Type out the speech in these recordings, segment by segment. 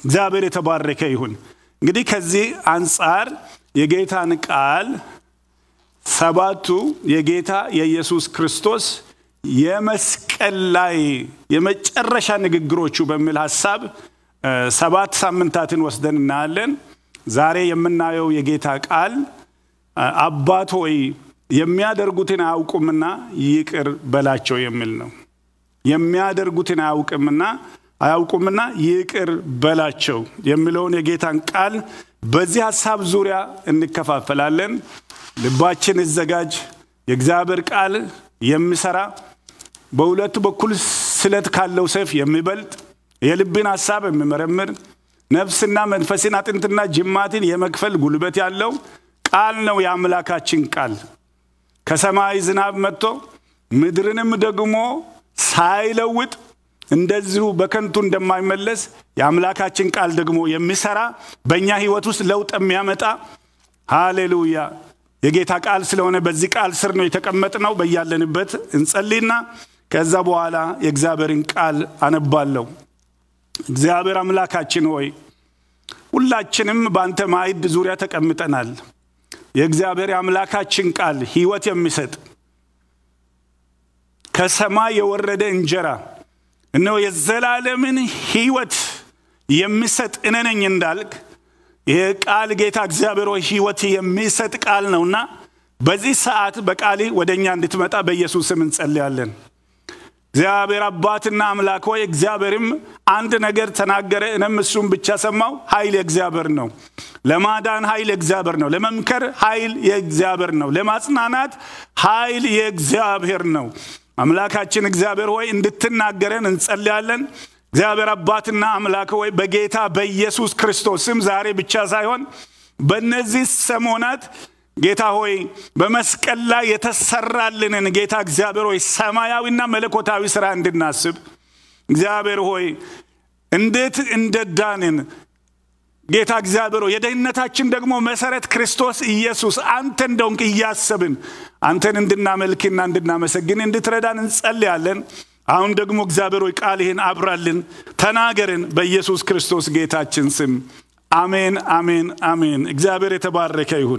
እግዚአብሔር የተባረከ ይሁን። እንግዲህ ከዚህ አንጻር የጌታን ቃል ሰባቱ የጌታ የኢየሱስ ክርስቶስ የመስቀል ላይ የመጨረሻ ንግግሮቹ በሚል ሀሳብ ሰባት ሳምንታትን ወስደን እናያለን። ዛሬ የምናየው የጌታ ቃል አባት ሆይ የሚያደርጉትን አያውቁምና ይቅር በላቸው የሚል ነው። የሚያደርጉትን አያውቅምና አያውቁምና ይቅር በላቸው የሚለውን የጌታን ቃል በዚህ ሀሳብ ዙሪያ እንከፋፈላለን። ልባችን ይዘጋጅ። የእግዚአብሔር ቃል የሚሰራ በሁለቱ በኩል ስለት ካለው ሰይፍ የሚበልጥ የልብን ሀሳብ የሚመረምር ነፍስና መንፈስን አጥንትና ጅማትን የመክፈል ጉልበት ያለው ቃል ነው የአምላካችን ቃል። ከሰማይ ዝናብ መጥቶ ምድርንም ደግሞ ሳይለውጥ እንደዚሁ በከንቱ እንደማይመለስ የአምላካችን ቃል ደግሞ የሚሰራ በእኛ ህይወት ውስጥ ለውጥ የሚያመጣ ሃሌሉያ የጌታ ቃል ስለሆነ በዚህ ቃል ስር ነው የተቀመጥነው። በያለንበት እንጸልይና ከዛ በኋላ የእግዚአብሔርን ቃል አነባለሁ። እግዚአብሔር አምላካችን ሆይ ሁላችንም በአንተ ማዕድ ዙሪያ ተቀምጠናል። የእግዚአብሔር የአምላካችን ቃል ህይወት የሚሰጥ ከሰማይ የወረደ እንጀራ እነሆ የዘላለምን ህይወት የሚሰጥ እኔ ነኝ እንዳልክ ይህ ቃል ጌታ እግዚአብሔር ሆይ ህይወት የሚሰጥ ቃል ነውና በዚህ ሰዓት በቃል ወደ እኛ እንድትመጣ በኢየሱስ ስም እንጸልያለን። እግዚአብሔር አባትና አምላክ ሆይ እግዚአብሔርም አንድ ነገር ተናገረ፣ እኔም እሱም ብቻ ሰማው። ኃይል የእግዚአብሔር ነው። ለማዳን ኃይል የእግዚአብሔር ነው። ለመምከር ኃይል የእግዚአብሔር ነው። ለማጽናናት ኃይል የእግዚአብሔር ነው። አምላካችን እግዚአብሔር ሆይ እንድትናገረን እንጸልያለን። እግዚአብሔር አባትና አምላክ ሆይ በጌታ በኢየሱስ ክርስቶስ ስም ዛሬ ብቻ ሳይሆን በእነዚህ ሰሞናት ጌታ ሆይ በመስቀል ላይ የተሰራልንን ጌታ እግዚአብሔር ሆይ ሰማያዊና መለኮታዊ ስራ እንድናስብ እግዚአብሔር ሆይ እንዴት እንደዳንን ጌታ እግዚአብሔር ሆይ የደህንነታችን ደግሞ መሰረት ክርስቶስ ኢየሱስ አንተ እንደሆንክ እያሰብን አንተን እንድናመልክና እንድናመሰግን እንድትረዳን እንጸልያለን። አሁን ደግሞ እግዚአብሔር ሆይ ቃልህን አብራልን፣ ተናገርን። በኢየሱስ ክርስቶስ ጌታችን ስም አሜን፣ አሜን፣ አሜን። እግዚአብሔር የተባረከ ይሁን።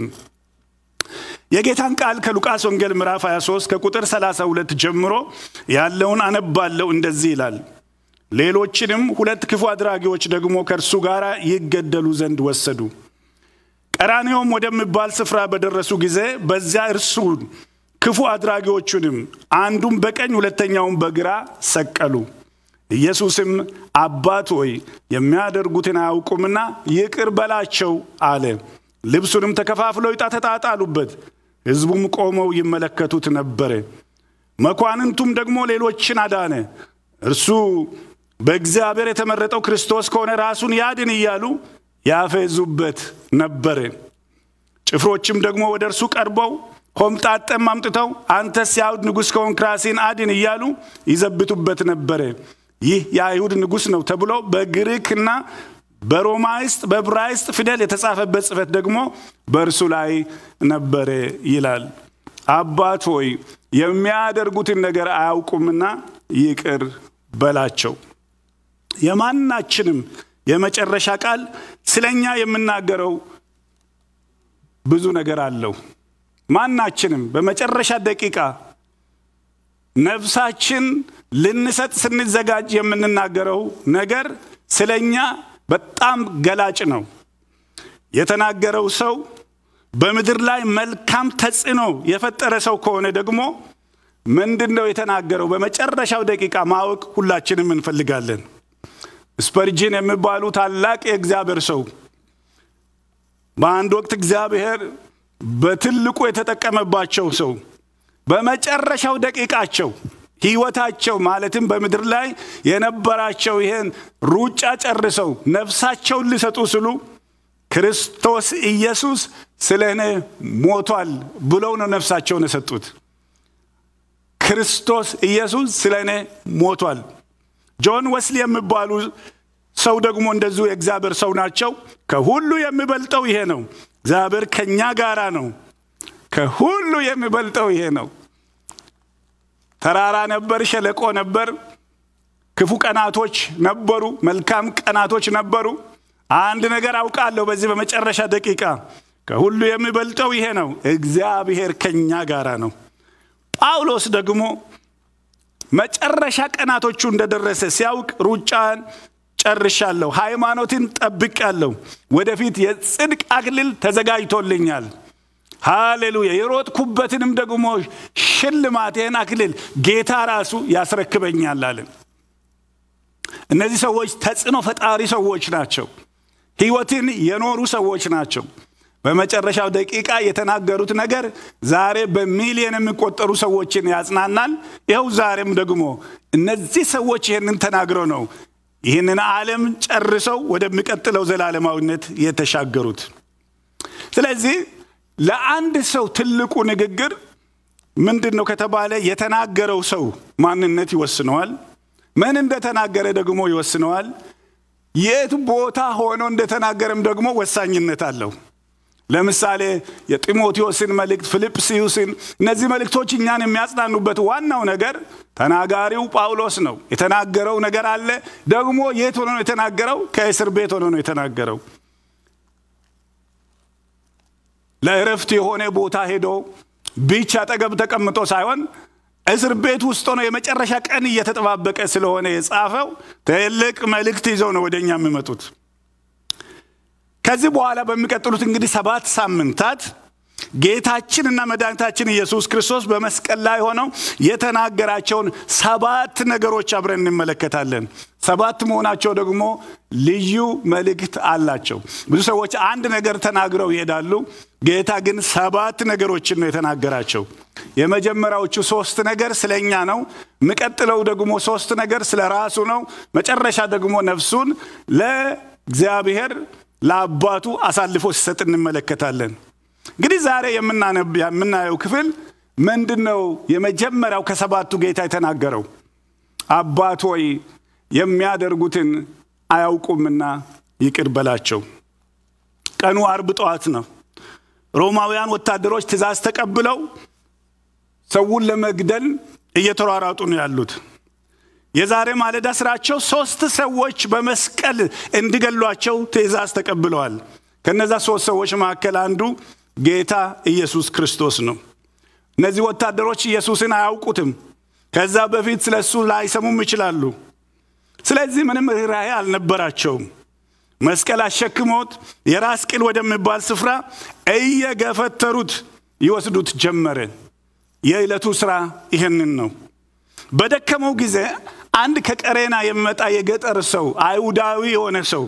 የጌታን ቃል ከሉቃስ ወንጌል ምዕራፍ 23 ከቁጥር 32 ጀምሮ ያለውን አነባለሁ። እንደዚህ ይላል። ሌሎችንም ሁለት ክፉ አድራጊዎች ደግሞ ከእርሱ ጋር ይገደሉ ዘንድ ወሰዱ። ቀራንዮም ወደሚባል ስፍራ በደረሱ ጊዜ በዚያ እርሱን ክፉ አድራጊዎቹንም አንዱም በቀኝ ሁለተኛውን በግራ ሰቀሉ። ኢየሱስም አባት ሆይ የሚያደርጉትን አያውቁምና ይቅር በላቸው አለ። ልብሱንም ተከፋፍለው ዕጣ ተጣጣሉበት። ሕዝቡም ቆመው ይመለከቱት ነበረ። መኳንንቱም ደግሞ ሌሎችን አዳነ። እርሱ በእግዚአብሔር የተመረጠው ክርስቶስ ከሆነ ራሱን ያድን እያሉ ያፌዙበት ነበረ። ጭፍሮችም ደግሞ ወደ እርሱ ቀርበው ሆምጣጠም አምጥተው አንተስ የአይሁድ ንጉሥ ከሆንክ ራስህን አድን እያሉ ይዘብቱበት ነበረ። ይህ የአይሁድ ንጉሥ ነው ተብሎ በግሪክና በሮማይስጥ በዕብራይስጥ ፊደል የተጻፈበት ጽሕፈት ደግሞ በእርሱ ላይ ነበረ ይላል። አባት ሆይ የሚያደርጉትን ነገር አያውቁምና ይቅር በላቸው። የማናችንም የመጨረሻ ቃል ስለኛ የምናገረው ብዙ ነገር አለው። ማናችንም በመጨረሻ ደቂቃ ነፍሳችን ልንሰጥ ስንዘጋጅ የምንናገረው ነገር ስለኛ በጣም ገላጭ ነው። የተናገረው ሰው በምድር ላይ መልካም ተጽዕኖ የፈጠረ ሰው ከሆነ ደግሞ ምንድን ነው የተናገረው በመጨረሻው ደቂቃ ማወቅ ሁላችንም እንፈልጋለን። ስፐርጅን የሚባሉ ታላቅ የእግዚአብሔር ሰው በአንድ ወቅት እግዚአብሔር በትልቁ የተጠቀመባቸው ሰው በመጨረሻው ደቂቃቸው ህይወታቸው ማለትም በምድር ላይ የነበራቸው ይሄን ሩጫ ጨርሰው ነፍሳቸውን ሊሰጡ ስሉ ክርስቶስ ኢየሱስ ስለ እኔ ሞቷል ብለው ነው ነፍሳቸውን የሰጡት። ክርስቶስ ኢየሱስ ስለ እኔ ሞቷል። ጆን ወስሊ የሚባሉ ሰው ደግሞ እንደዚሁ የእግዚአብሔር ሰው ናቸው። ከሁሉ የሚበልጠው ይሄ ነው። እግዚአብሔር ከእኛ ጋራ ነው። ከሁሉ የሚበልጠው ይሄ ነው። ተራራ ነበር፣ ሸለቆ ነበር፣ ክፉ ቀናቶች ነበሩ፣ መልካም ቀናቶች ነበሩ። አንድ ነገር አውቃለሁ በዚህ በመጨረሻ ደቂቃ ከሁሉ የሚበልጠው ይሄ ነው፣ እግዚአብሔር ከኛ ጋራ ነው። ጳውሎስ ደግሞ መጨረሻ ቀናቶቹ እንደደረሰ ሲያውቅ ሩጫን ጨርሻለሁ፣ ሃይማኖትን ጠብቄአለሁ፣ ወደፊት የጽድቅ አክሊል ተዘጋጅቶልኛል። ሃሌሉያ! የሮጥኩበትንም ደግሞ ሽልማቴን አክሊል ጌታ ራሱ ያስረክበኛል አለ። እነዚህ ሰዎች ተጽዕኖ ፈጣሪ ሰዎች ናቸው። ህይወትን የኖሩ ሰዎች ናቸው። በመጨረሻው ደቂቃ የተናገሩት ነገር ዛሬ በሚሊዮን የሚቆጠሩ ሰዎችን ያጽናናል። ይኸው ዛሬም ደግሞ እነዚህ ሰዎች ይህንን ተናግረው ነው ይህንን ዓለም ጨርሰው ወደሚቀጥለው ዘላለማዊነት የተሻገሩት። ስለዚህ ለአንድ ሰው ትልቁ ንግግር ምንድን ነው ከተባለ የተናገረው ሰው ማንነት ይወስነዋል። ምን እንደተናገረ ደግሞ ይወስነዋል። የት ቦታ ሆኖ እንደተናገረም ደግሞ ወሳኝነት አለው። ለምሳሌ የጢሞቴዎስን መልእክት፣ ፊልጵስዩስን እነዚህ መልእክቶች እኛን የሚያጽናኑበት ዋናው ነገር ተናጋሪው ጳውሎስ ነው። የተናገረው ነገር አለ። ደግሞ የት ሆኖ ነው የተናገረው? ከእስር ቤት ሆኖ ነው የተናገረው። ለእረፍት የሆነ ቦታ ሄዶ ቢች አጠገብ ተቀምጦ ሳይሆን እስር ቤት ውስጥ ሆኖ የመጨረሻ ቀን እየተጠባበቀ ስለሆነ የጻፈው ትልቅ መልእክት ይዘው ነው ወደ እኛ የሚመጡት። ከዚህ በኋላ በሚቀጥሉት እንግዲህ ሰባት ሳምንታት ጌታችንና መድኃኒታችን ኢየሱስ ክርስቶስ በመስቀል ላይ ሆነው የተናገራቸውን ሰባት ነገሮች አብረን እንመለከታለን። ሰባት መሆናቸው ደግሞ ልዩ መልእክት አላቸው። ብዙ ሰዎች አንድ ነገር ተናግረው ይሄዳሉ። ጌታ ግን ሰባት ነገሮችን ነው የተናገራቸው። የመጀመሪያዎቹ ሶስት ነገር ስለ እኛ ነው። የሚቀጥለው ደግሞ ሶስት ነገር ስለ ራሱ ነው። መጨረሻ ደግሞ ነፍሱን ለእግዚአብሔር ለአባቱ አሳልፎ ሲሰጥ እንመለከታለን። እንግዲህ ዛሬ የምናየው ክፍል ምንድን ነው? የመጀመሪያው ከሰባቱ ጌታ የተናገረው አባት ሆይ የሚያደርጉትን አያውቁምና ይቅር በላቸው። ቀኑ አርብ ጠዋት ነው። ሮማውያን ወታደሮች ትእዛዝ ተቀብለው ሰውን ለመግደል እየተሯሯጡ ነው ያሉት። የዛሬ ማለዳ ስራቸው ሶስት ሰዎች በመስቀል እንዲገሏቸው ትእዛዝ ተቀብለዋል። ከነዛ ሶስት ሰዎች መካከል አንዱ ጌታ ኢየሱስ ክርስቶስ ነው። እነዚህ ወታደሮች ኢየሱስን አያውቁትም። ከዛ በፊት ስለ እሱ ላይሰሙም ይችላሉ። ስለዚህ ምንም ርኅራኄ አልነበራቸውም። መስቀል አሸክሞት የራስ ቅል ወደሚባል ስፍራ እየገፈተሩት ይወስዱት ጀመረ። የዕለቱ ሥራ ይህንን ነው። በደከመው ጊዜ አንድ ከቀሬና የሚመጣ የገጠር ሰው አይሁዳዊ የሆነ ሰው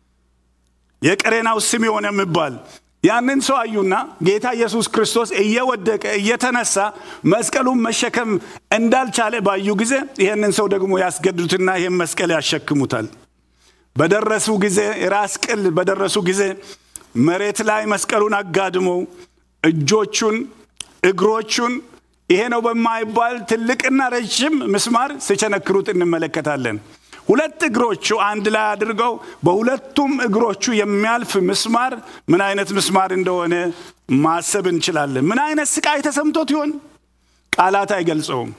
የቀሬናው ስምዖን የሚባል ያንን ሰው አዩና ጌታ ኢየሱስ ክርስቶስ እየወደቀ እየተነሳ መስቀሉን መሸከም እንዳልቻለ ባዩ ጊዜ ይህንን ሰው ደግሞ ያስገድዱትና ይህን መስቀል ያሸክሙታል። በደረሱ ጊዜ የራስ ቅል በደረሱ ጊዜ መሬት ላይ መስቀሉን አጋድመው እጆቹን እግሮቹን ይሄ ነው በማይባል ትልቅና ረዥም ምስማር ሲቸነክሩት እንመለከታለን። ሁለት እግሮቹ አንድ ላይ አድርገው በሁለቱም እግሮቹ የሚያልፍ ምስማር ምን አይነት ምስማር እንደሆነ ማሰብ እንችላለን። ምን አይነት ስቃይ ተሰምቶት ይሆን? ቃላት አይገልጸውም።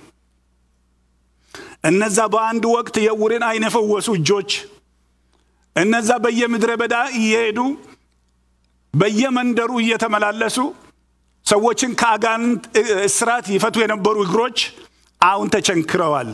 እነዛ በአንድ ወቅት የዕውርን ዓይን የፈወሱ እጆች፣ እነዛ በየምድረ በዳ እየሄዱ በየመንደሩ እየተመላለሱ ሰዎችን ከአጋንንት እስራት ይፈቱ የነበሩ እግሮች አሁን ተቸንክረዋል።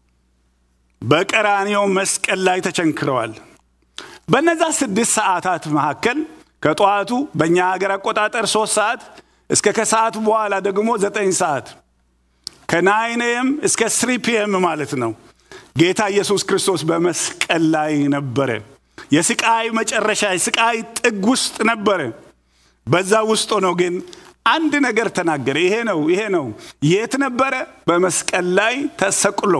በቀራንዮው መስቀል ላይ ተቸንክረዋል። በነዛ ስድስት ሰዓታት መካከል ከጠዋቱ በእኛ ሀገር አቆጣጠር ሶስት ሰዓት እስከ ከሰዓት በኋላ ደግሞ ዘጠኝ ሰዓት ከናይን ኤም እስከ ስሪ ፒኤም ማለት ነው። ጌታ ኢየሱስ ክርስቶስ በመስቀል ላይ ነበረ። የስቃይ መጨረሻ የስቃይ ጥግ ውስጥ ነበረ። በዛ ውስጥ ሆኖ ግን አንድ ነገር ተናገረ። ይሄ ነው ይሄ ነው። የት ነበረ? በመስቀል ላይ ተሰቅሎ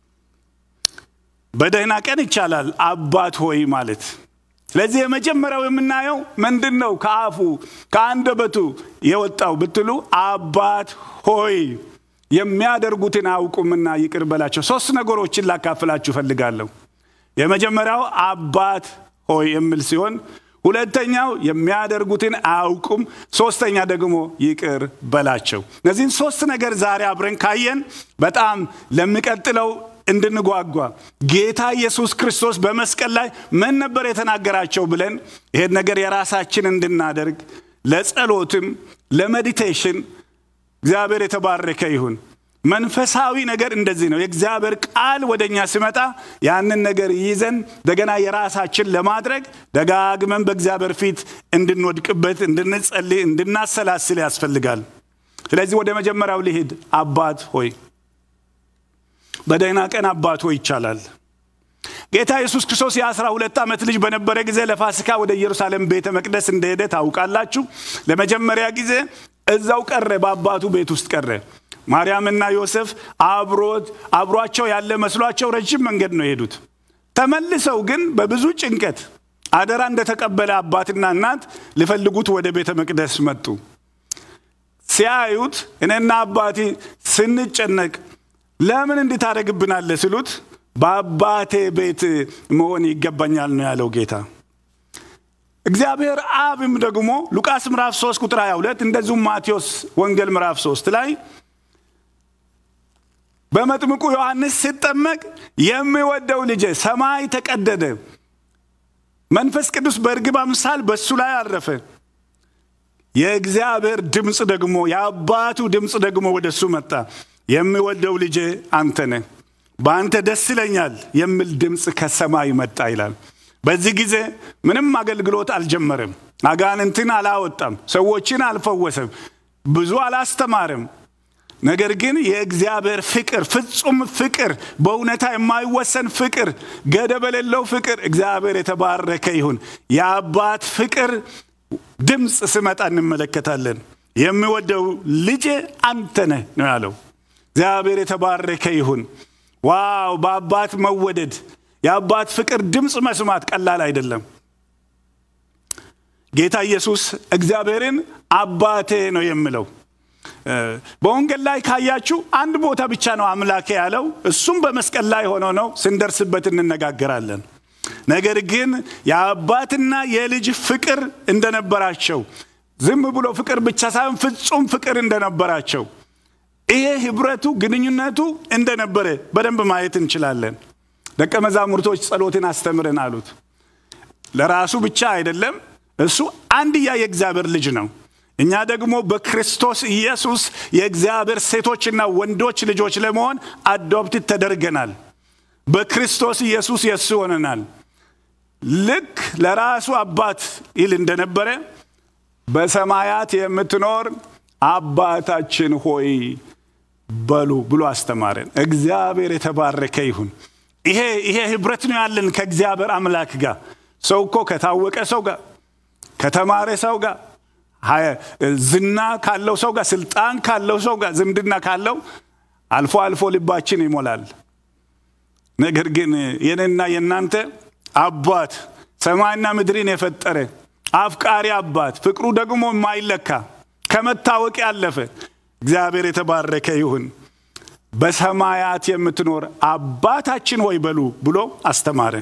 በደህና ቀን ይቻላል አባት ሆይ ማለት። ስለዚህ የመጀመሪያው የምናየው ምንድን ነው? ከአፉ ከአንደበቱ የወጣው ብትሉ አባት ሆይ የሚያደርጉትን አያውቁምና ይቅር በላቸው። ሶስት ነገሮችን ላካፍላችሁ እፈልጋለሁ። የመጀመሪያው አባት ሆይ የሚል ሲሆን ሁለተኛው የሚያደርጉትን አያውቁም፣ ሶስተኛ ደግሞ ይቅር በላቸው። እነዚህን ሶስት ነገር ዛሬ አብረን ካየን በጣም ለሚቀጥለው እንድንጓጓ ጌታ ኢየሱስ ክርስቶስ በመስቀል ላይ ምን ነበር የተናገራቸው ብለን ይሄን ነገር የራሳችን እንድናደርግ ለጸሎትም ለሜዲቴሽን እግዚአብሔር የተባረከ ይሁን። መንፈሳዊ ነገር እንደዚህ ነው። የእግዚአብሔር ቃል ወደ እኛ ሲመጣ ያንን ነገር ይዘን እንደገና የራሳችን ለማድረግ ደጋግመን በእግዚአብሔር ፊት እንድንወድቅበት፣ እንድንጸልይ፣ እንድናሰላስል ያስፈልጋል። ስለዚህ ወደ መጀመሪያው ልሂድ። አባት ሆይ በደህና ቀን አባት ሆይ ይቻላል። ጌታ ኢየሱስ ክርስቶስ የአስራ ሁለት ዓመት ልጅ በነበረ ጊዜ ለፋሲካ ወደ ኢየሩሳሌም ቤተ መቅደስ እንደሄደ ታውቃላችሁ። ለመጀመሪያ ጊዜ እዛው ቀረ፣ በአባቱ ቤት ውስጥ ቀረ። ማርያምና ዮሴፍ አብሮት አብሯቸው ያለ መስሏቸው ረጅም መንገድ ነው የሄዱት። ተመልሰው ግን በብዙ ጭንቀት አደራ እንደተቀበለ አባትና እናት ሊፈልጉት ወደ ቤተ መቅደስ መጡ። ሲያዩት እኔና አባቴ ስንጨነቅ ለምን እንድታደርግብናለህ ሲሉት በአባቴ ቤት መሆን ይገባኛል ነው ያለው ጌታ። እግዚአብሔር አብም ደግሞ ሉቃስ ምዕራፍ 3 ቁጥር 22 እንደዚሁም ማቴዎስ ወንጌል ምዕራፍ 3 ላይ በመጥምቁ ዮሐንስ ሲጠመቅ የሚወደው ልጄ ሰማይ ተቀደደ፣ መንፈስ ቅዱስ በእርግብ አምሳል በእሱ ላይ አረፈ። የእግዚአብሔር ድምፅ ደግሞ የአባቱ ድምፅ ደግሞ ወደ እሱ መጣ። የሚወደው ልጄ አንተ ነህ፣ በአንተ ደስ ይለኛል የሚል ድምፅ ከሰማይ መጣ ይላል። በዚህ ጊዜ ምንም አገልግሎት አልጀመረም። አጋንንትን አላወጣም። ሰዎችን አልፈወሰም። ብዙ አላስተማርም። ነገር ግን የእግዚአብሔር ፍቅር ፍጹም ፍቅር፣ በእውነታ የማይወሰን ፍቅር፣ ገደብ የሌለው ፍቅር፣ እግዚአብሔር የተባረከ ይሁን። የአባት ፍቅር ድምፅ ስመጣ እንመለከታለን። የሚወደው ልጄ አንተ ነህ ነው ያለው። እግዚአብሔር የተባረከ ይሁን። ዋው! በአባት መወደድ የአባት ፍቅር ድምፅ መስማት ቀላል አይደለም። ጌታ ኢየሱስ እግዚአብሔርን አባቴ ነው የሚለው። በወንጌል ላይ ካያችሁ አንድ ቦታ ብቻ ነው አምላኬ ያለው፣ እሱም በመስቀል ላይ ሆኖ ነው። ስንደርስበት እንነጋገራለን። ነገር ግን የአባትና የልጅ ፍቅር እንደነበራቸው ዝም ብሎ ፍቅር ብቻ ሳይሆን ፍጹም ፍቅር እንደነበራቸው ይሄ ህብረቱ ግንኙነቱ እንደነበረ በደንብ ማየት እንችላለን። ደቀ መዛሙርቶች ጸሎትን አስተምረን አሉት። ለራሱ ብቻ አይደለም፣ እሱ አንድያ የእግዚአብሔር ልጅ ነው። እኛ ደግሞ በክርስቶስ ኢየሱስ የእግዚአብሔር ሴቶችና ወንዶች ልጆች ለመሆን አዶፕት ተደርገናል። በክርስቶስ ኢየሱስ የእሱ ሆነናል። ልክ ለራሱ አባት ይል እንደነበረ በሰማያት የምትኖር አባታችን ሆይ በሉ ብሎ አስተማረን። እግዚአብሔር የተባረከ ይሁን። ይሄ ይሄ ህብረት ነው ያለን ከእግዚአብሔር አምላክ ጋር። ሰው እኮ ከታወቀ ሰው ጋር ከተማረ ሰው ጋር ዝና ካለው ሰው ጋር ስልጣን ካለው ሰው ጋር ዝምድና ካለው አልፎ አልፎ ልባችን ይሞላል። ነገር ግን የኔና የእናንተ አባት ሰማይና ምድርን የፈጠረ አፍቃሪ አባት ፍቅሩ ደግሞ የማይለካ ከመታወቅ ያለፈ እግዚአብሔር የተባረከ ይሁን። በሰማያት የምትኖር አባታችን ሆይ በሉ ብሎ አስተማረ።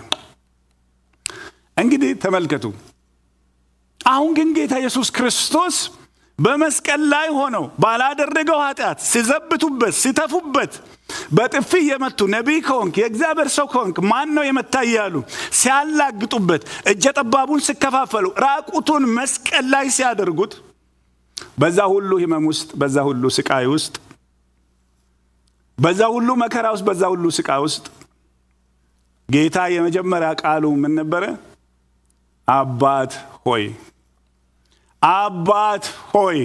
እንግዲህ ተመልከቱ። አሁን ግን ጌታ ኢየሱስ ክርስቶስ በመስቀል ላይ ሆነው ባላደረገው ኃጢአት ሲዘብቱበት፣ ሲተፉበት፣ በጥፊ የመቱ ነቢይ ከሆንክ የእግዚአብሔር ሰው ከሆንክ ማን ነው የመታ እያሉ ሲያላግጡበት፣ እጀ ጠባቡን ሲከፋፈሉ፣ ራቁቱን መስቀል ላይ ሲያደርጉት በዛ ሁሉ ህመም ውስጥ በዛ ሁሉ ስቃይ ውስጥ በዛ ሁሉ መከራ ውስጥ በዛ ሁሉ ስቃይ ውስጥ ጌታ የመጀመሪያ ቃሉ ምን ነበረ? አባት ሆይ አባት ሆይ።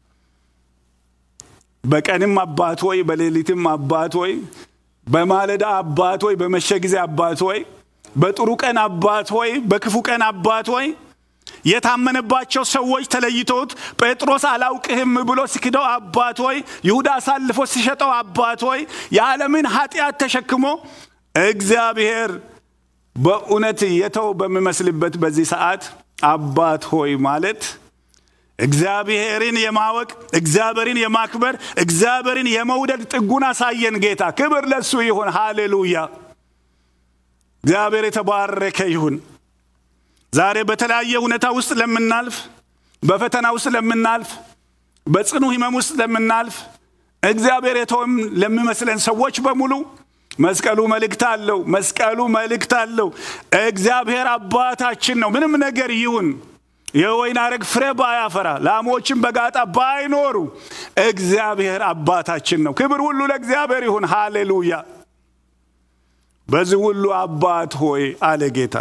በቀንም አባት ሆይ፣ በሌሊትም አባት ሆይ፣ በማለዳ አባት ሆይ፣ በመሸ ጊዜ አባት ሆይ፣ በጥሩ ቀን አባት ሆይ፣ በክፉ ቀን አባት ሆይ የታመነባቸው ሰዎች ተለይቶት ጴጥሮስ አላውቅህም ብሎ ሲክደው አባት ሆይ፣ ይሁዳ አሳልፎ ሲሸጠው አባት ሆይ፣ የዓለምን ኃጢአት ተሸክሞ እግዚአብሔር በእውነት የተው በሚመስልበት በዚህ ሰዓት አባት ሆይ ማለት እግዚአብሔርን የማወቅ እግዚአብሔርን የማክበር እግዚአብሔርን የመውደድ ጥጉን አሳየን ጌታ። ክብር ለሱ ይሁን። ሃሌሉያ! እግዚአብሔር የተባረከ ይሁን። ዛሬ በተለያየ ሁኔታ ውስጥ ለምናልፍ፣ በፈተና ውስጥ ለምናልፍ፣ በጽኑ ህመም ውስጥ ለምናልፍ፣ እግዚአብሔር የተወም ለሚመስለን ሰዎች በሙሉ መስቀሉ መልእክት አለው። መስቀሉ መልእክት አለው። እግዚአብሔር አባታችን ነው። ምንም ነገር ይሁን የወይን አረግ ፍሬ ባያፈራ ላሞችን በጋጣ ባይኖሩ እግዚአብሔር አባታችን ነው። ክብር ሁሉ ለእግዚአብሔር ይሁን። ሃሌሉያ። በዚህ ሁሉ አባት ሆይ አለ ጌታ።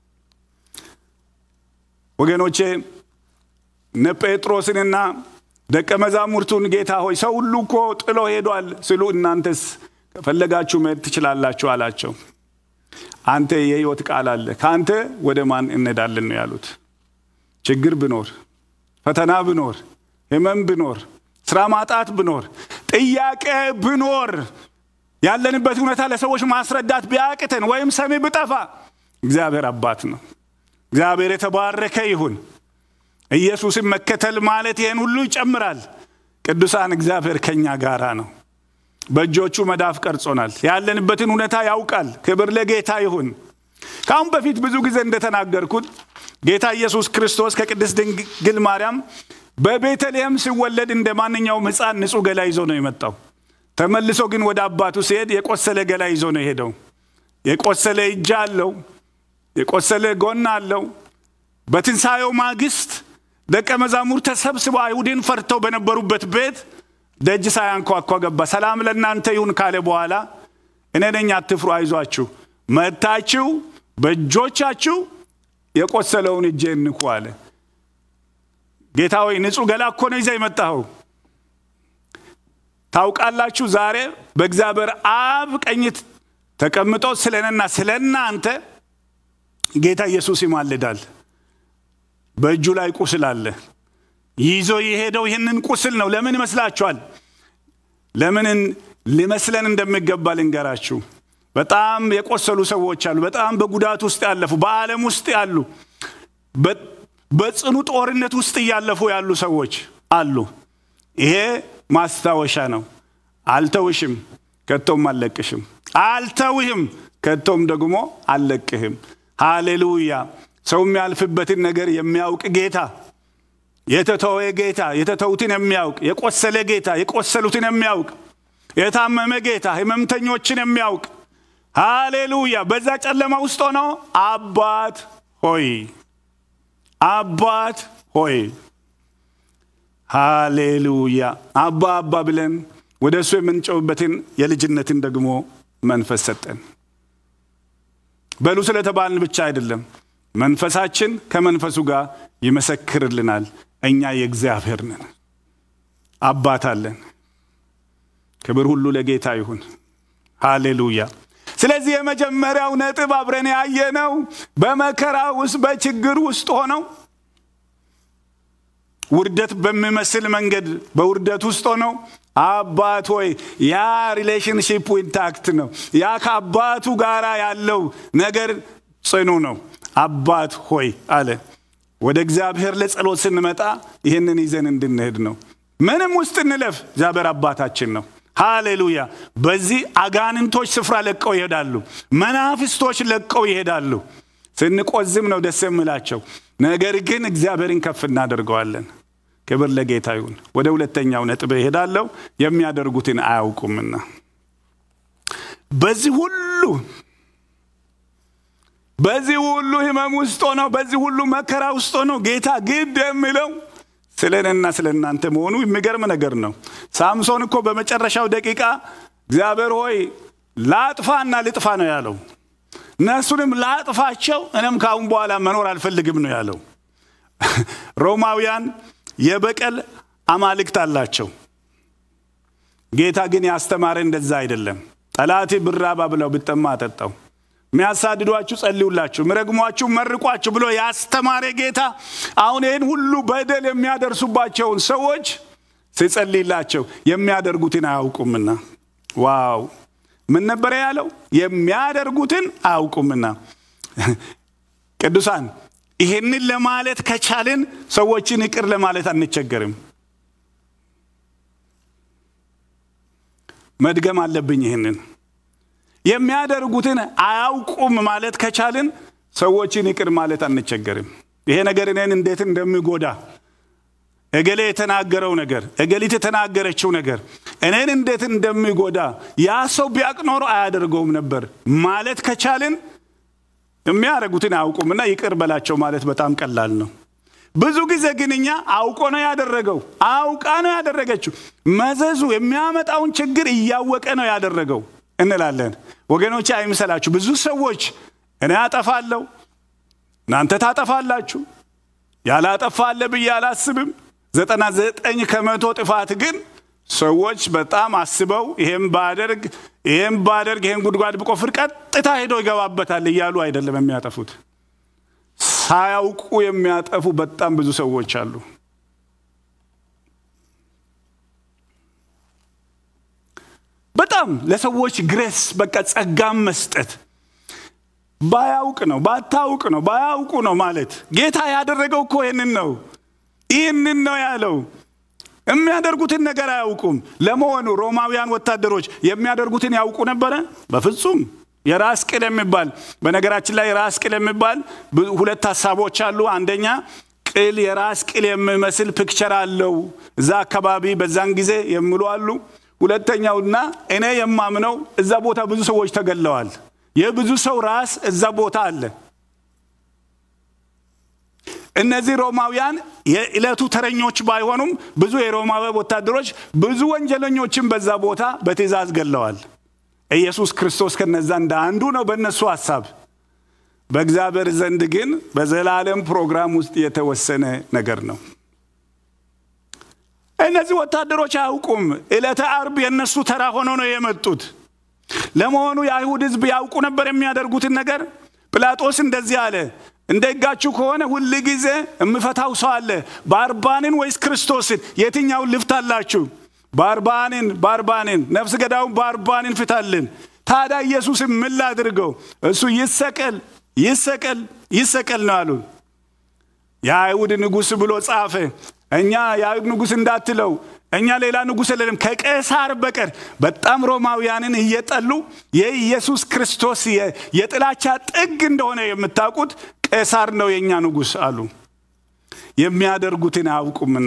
ወገኖቼ እነ ጴጥሮስንና ደቀ መዛሙርቱን ጌታ ሆይ ሰው ሁሉ እኮ ጥሎ ሄዷል ስሉ እናንተስ ከፈለጋችሁ መሄድ ትችላላችሁ አላቸው። አንተ የህይወት ቃል አለ፣ ከአንተ ወደ ማን እንሄዳለን ነው ያሉት። ችግር ብኖር፣ ፈተና ብኖር፣ ህመም ብኖር፣ ስራ ማጣት ብኖር፣ ጥያቄ ብኖር፣ ያለንበት ሁኔታ ለሰዎች ማስረዳት ቢያቅተን ወይም ሰሚ ብጠፋ እግዚአብሔር አባት ነው። እግዚአብሔር የተባረከ ይሁን። ኢየሱስን መከተል ማለት ይህን ሁሉ ይጨምራል። ቅዱሳን እግዚአብሔር ከኛ ጋራ ነው። በእጆቹ መዳፍ ቀርጾናል። ያለንበትን ሁኔታ ያውቃል። ክብር ለጌታ ይሁን። ከአሁን በፊት ብዙ ጊዜ እንደተናገርኩት ጌታ ኢየሱስ ክርስቶስ ከቅድስት ድንግል ማርያም በቤተልሔም ሲወለድ እንደ ማንኛውም ሕፃን ንጹሕ ገላ ይዞ ነው የመጣው። ተመልሶ ግን ወደ አባቱ ሲሄድ የቆሰለ ገላ ይዞ ነው የሄደው። የቆሰለ እጅ አለው፣ የቆሰለ ጎን አለው። በትንሣኤው ማግስት ደቀ መዛሙር ተሰብስበው አይሁድን ፈርተው በነበሩበት ቤት ደጅ ሳያንኳኳ ገባ። ሰላም ለእናንተ ይሁን ካለ በኋላ እኔ ነኝ፣ አትፍሩ፣ አይዟችሁ፣ መታችሁ በእጆቻችሁ የቆሰለውን እጄ እንኩ አለ። ጌታ ሆይ ንጹሕ ገላ እኮ ነው ይዘህ የመጣኸው። ታውቃላችሁ ዛሬ በእግዚአብሔር አብ ቀኝት ተቀምጦ ስለ እኔና ስለ እናንተ ጌታ ኢየሱስ ይማልዳል። በእጁ ላይ ቁስል አለ። ይዞ የሄደው ይህንን ቁስል ነው። ለምን ይመስላችኋል? ለምን ሊመስለን እንደሚገባ ልንገራችሁ። በጣም የቆሰሉ ሰዎች አሉ። በጣም በጉዳት ውስጥ ያለፉ፣ በዓለም ውስጥ ያሉ፣ በጽኑ ጦርነት ውስጥ እያለፉ ያሉ ሰዎች አሉ። ይሄ ማስታወሻ ነው። አልተውሽም፣ ከቶም አልለቅሽም። አልተውህም፣ ከቶም ደግሞ አልለቅህም። ሃሌሉያ። ሰው የሚያልፍበትን ነገር የሚያውቅ ጌታ የተተወ ጌታ የተተዉትን የሚያውቅ የቆሰለ ጌታ የቆሰሉትን የሚያውቅ የታመመ ጌታ ህመምተኞችን የሚያውቅ ሃሌሉያ። በዛ ጨለማ ውስጥ ሆኖ አባት ሆይ አባት ሆይ ሃሌሉያ አባ አባ ብለን ወደ እሱ የምንጨውበትን የልጅነትን ደግሞ መንፈስ ሰጠን። በሉ ስለተባልን ብቻ አይደለም፣ መንፈሳችን ከመንፈሱ ጋር ይመሰክርልናል። እኛ የእግዚአብሔር ነን፣ አባት አለን። ክብር ሁሉ ለጌታ ይሁን። ሃሌሉያ። ስለዚህ የመጀመሪያው ነጥብ አብረን ያየነው በመከራ ውስጥ በችግር ውስጥ ሆነው ውርደት በሚመስል መንገድ በውርደት ውስጥ ሆነው አባት ሆይ ያ ሪሌሽንሽፕ ኢንታክት ነው። ያ ከአባቱ ጋር ያለው ነገር ጽኑ ነው። አባት ሆይ አለ። ወደ እግዚአብሔር ለጸሎት ስንመጣ ይህንን ይዘን እንድንሄድ ነው። ምንም ውስጥ እንለፍ፣ እግዚአብሔር አባታችን ነው። ሃሌሉያ። በዚህ አጋንንቶች ስፍራ ለቀው ይሄዳሉ። መናፍስቶች ለቀው ይሄዳሉ። ስንቆዝም ነው ደስ የምላቸው። ነገር ግን እግዚአብሔርን ከፍ እናደርገዋለን። ክብር ለጌታ ይሁን። ወደ ሁለተኛው ነጥብ እሄዳለሁ። የሚያደርጉትን አያውቁምና በዚህ ሁሉ በዚህ ሁሉ ህመም ውስጥ ሆነው በዚህ ሁሉ መከራ ውስጥ ሆነው ጌታ ግድ የሚለው ስለ እኔና ስለ እናንተ መሆኑ የሚገርም ነገር ነው። ሳምሶን እኮ በመጨረሻው ደቂቃ እግዚአብሔር ሆይ ላጥፋና ልጥፋ ነው ያለው። እነሱንም ላጥፋቸው፣ እኔም ከአሁን በኋላ መኖር አልፈልግም ነው ያለው። ሮማውያን የበቀል አማልክት አላቸው። ጌታ ግን ያስተማረ እንደዛ አይደለም። ጠላቴ ብራባ ብለው ብጠማ አጠጣው፣ የሚያሳድዷችሁ ጸልዩላችሁ፣ ምረግሟችሁ መርቋችሁ ብሎ ያስተማረ ጌታ አሁን ይህን ሁሉ በደል የሚያደርሱባቸውን ሰዎች ሲጸልይላቸው የሚያደርጉትን አያውቁምና። ዋው ምን ነበረ ያለው? የሚያደርጉትን አያውቁምና። ቅዱሳን ይህንን ለማለት ከቻልን ሰዎችን ይቅር ለማለት አንቸገርም። መድገም አለብኝ ይህንን የሚያደርጉትን አያውቁም ማለት ከቻልን ሰዎችን ይቅር ማለት አንቸገርም። ይሄ ነገር እኔን እንዴት እንደሚጎዳ እገሌ የተናገረው ነገር እገሊት የተናገረችው ነገር እኔን እንዴት እንደሚጎዳ ያ ሰው ቢያቅ ኖሮ አያደርገውም ነበር ማለት ከቻልን የሚያደርጉትን አያውቁምና ይቅር በላቸው ማለት በጣም ቀላል ነው። ብዙ ጊዜ ግን እኛ አውቆ ነው ያደረገው፣ አውቃ ነው ያደረገችው፣ መዘዙ የሚያመጣውን ችግር እያወቀ ነው ያደረገው እንላለን። ወገኖቼ አይምሰላችሁ። ብዙ ሰዎች እኔ አጠፋለሁ፣ እናንተ ታጠፋላችሁ፣ ያላጠፋ አለ ብዬ አላስብም። ዘጠና ዘጠኝ ከመቶ ጥፋት ግን ሰዎች በጣም አስበው ይሄን ባደርግ ይሄን ባደርግ ይሄን ጉድጓድ ብቆፍር ቀጥታ ሄዶ ይገባበታል እያሉ አይደለም የሚያጠፉት። ሳያውቁ የሚያጠፉ በጣም ብዙ ሰዎች አሉ። በጣም ለሰዎች ግሬስ በቃ ጸጋም መስጠት ባያውቅ ነው ባታውቅ ነው ባያውቁ ነው ማለት ጌታ ያደረገው እኮ ይህንን ነው ይህንን ነው ያለው የሚያደርጉትን ነገር አያውቁም ለመሆኑ ሮማውያን ወታደሮች የሚያደርጉትን ያውቁ ነበረ በፍጹም የራስ ቅል የሚባል በነገራችን ላይ የራስ ቅል የሚባል ሁለት ሀሳቦች አሉ አንደኛ ቅል የራስ ቅል የሚመስል ፒክቸር አለው እዛ አካባቢ በዛን ጊዜ የሚሉ አሉ ሁለተኛውና እኔ የማምነው እዛ ቦታ ብዙ ሰዎች ተገለዋል የብዙ ሰው ራስ እዛ ቦታ አለ እነዚህ ሮማውያን የዕለቱ ተረኞች ባይሆኑም ብዙ የሮማዊ ወታደሮች ብዙ ወንጀለኞችን በዛ ቦታ በትእዛዝ ገለዋል ኢየሱስ ክርስቶስ ከነዛ እንደ አንዱ ነው በእነሱ ሐሳብ በእግዚአብሔር ዘንድ ግን በዘላለም ፕሮግራም ውስጥ የተወሰነ ነገር ነው እነዚህ ወታደሮች አያውቁም ዕለተ አርብ የእነሱ ተራ ሆኖ ነው የመጡት ለመሆኑ የአይሁድ ህዝብ ያውቁ ነበር የሚያደርጉትን ነገር ጲላጦስ እንደዚህ አለ እንደ ህጋችሁ ከሆነ ሁል ጊዜ የምፈታው ሰው አለ ባርባንን ወይስ ክርስቶስን የትኛውን ልፍታላችሁ ባርባንን ባርባንን ነፍስ ገዳውን ባርባንን ፍታልን ታዲያ ኢየሱስን ምን ላድርገው እሱ ይሰቀል ይሰቀል ይሰቀል ነው አሉ የአይሁድ ንጉሥ ብሎ ጻፈ እኛ የአይሁድ ንጉሥ እንዳትለው እኛ ሌላ ንጉሥ የለንም ከቄሳር በቀር በጣም ሮማውያንን እየጠሉ የኢየሱስ ክርስቶስ የጥላቻ ጥግ እንደሆነ የምታውቁት ቄሳር ነው የእኛ ንጉሥ አሉ የሚያደርጉትን አያውቁምና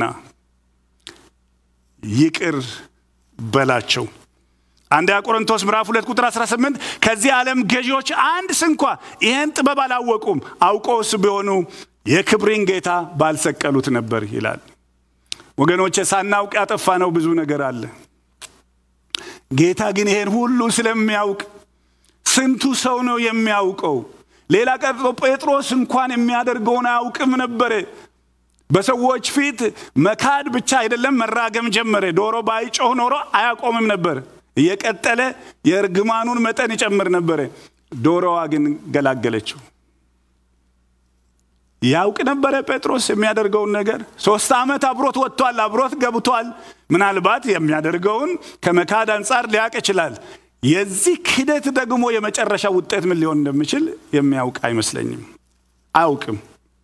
ይቅር በላቸው አንደኛ ቆሮንቶስ ምዕራፍ 2 ቁጥር 18 ከዚህ ዓለም ገዢዎች አንድ ስንኳ ይህን ጥበብ አላወቁም አውቀውስ ቢሆኑ የክብርን ጌታ ባልሰቀሉት ነበር ይላል ወገኖቼ ሳናውቅ ያጠፋ ነው ብዙ ነገር አለ ጌታ ግን ይሄን ሁሉ ስለሚያውቅ ስንቱ ሰው ነው የሚያውቀው ሌላ ቀርቶ ጴጥሮስ እንኳን የሚያደርገውን አያውቅም ነበረ በሰዎች ፊት መካድ ብቻ አይደለም መራገም ጀመረ ዶሮ ባይጮህ ኖሮ አያቆምም ነበር እየቀጠለ የእርግማኑን መጠን ይጨምር ነበረ ዶሮዋ ግን ገላገለችው ያውቅ ነበረ ጴጥሮስ የሚያደርገውን ነገር ሶስት ዓመት አብሮት ወጥቷል አብሮት ገብቷል ምናልባት የሚያደርገውን ከመካድ አንጻር ሊያውቅ ይችላል የዚህ ክደት ደግሞ የመጨረሻ ውጤት ምን ሊሆን እንደሚችል የሚያውቅ አይመስለኝም አያውቅም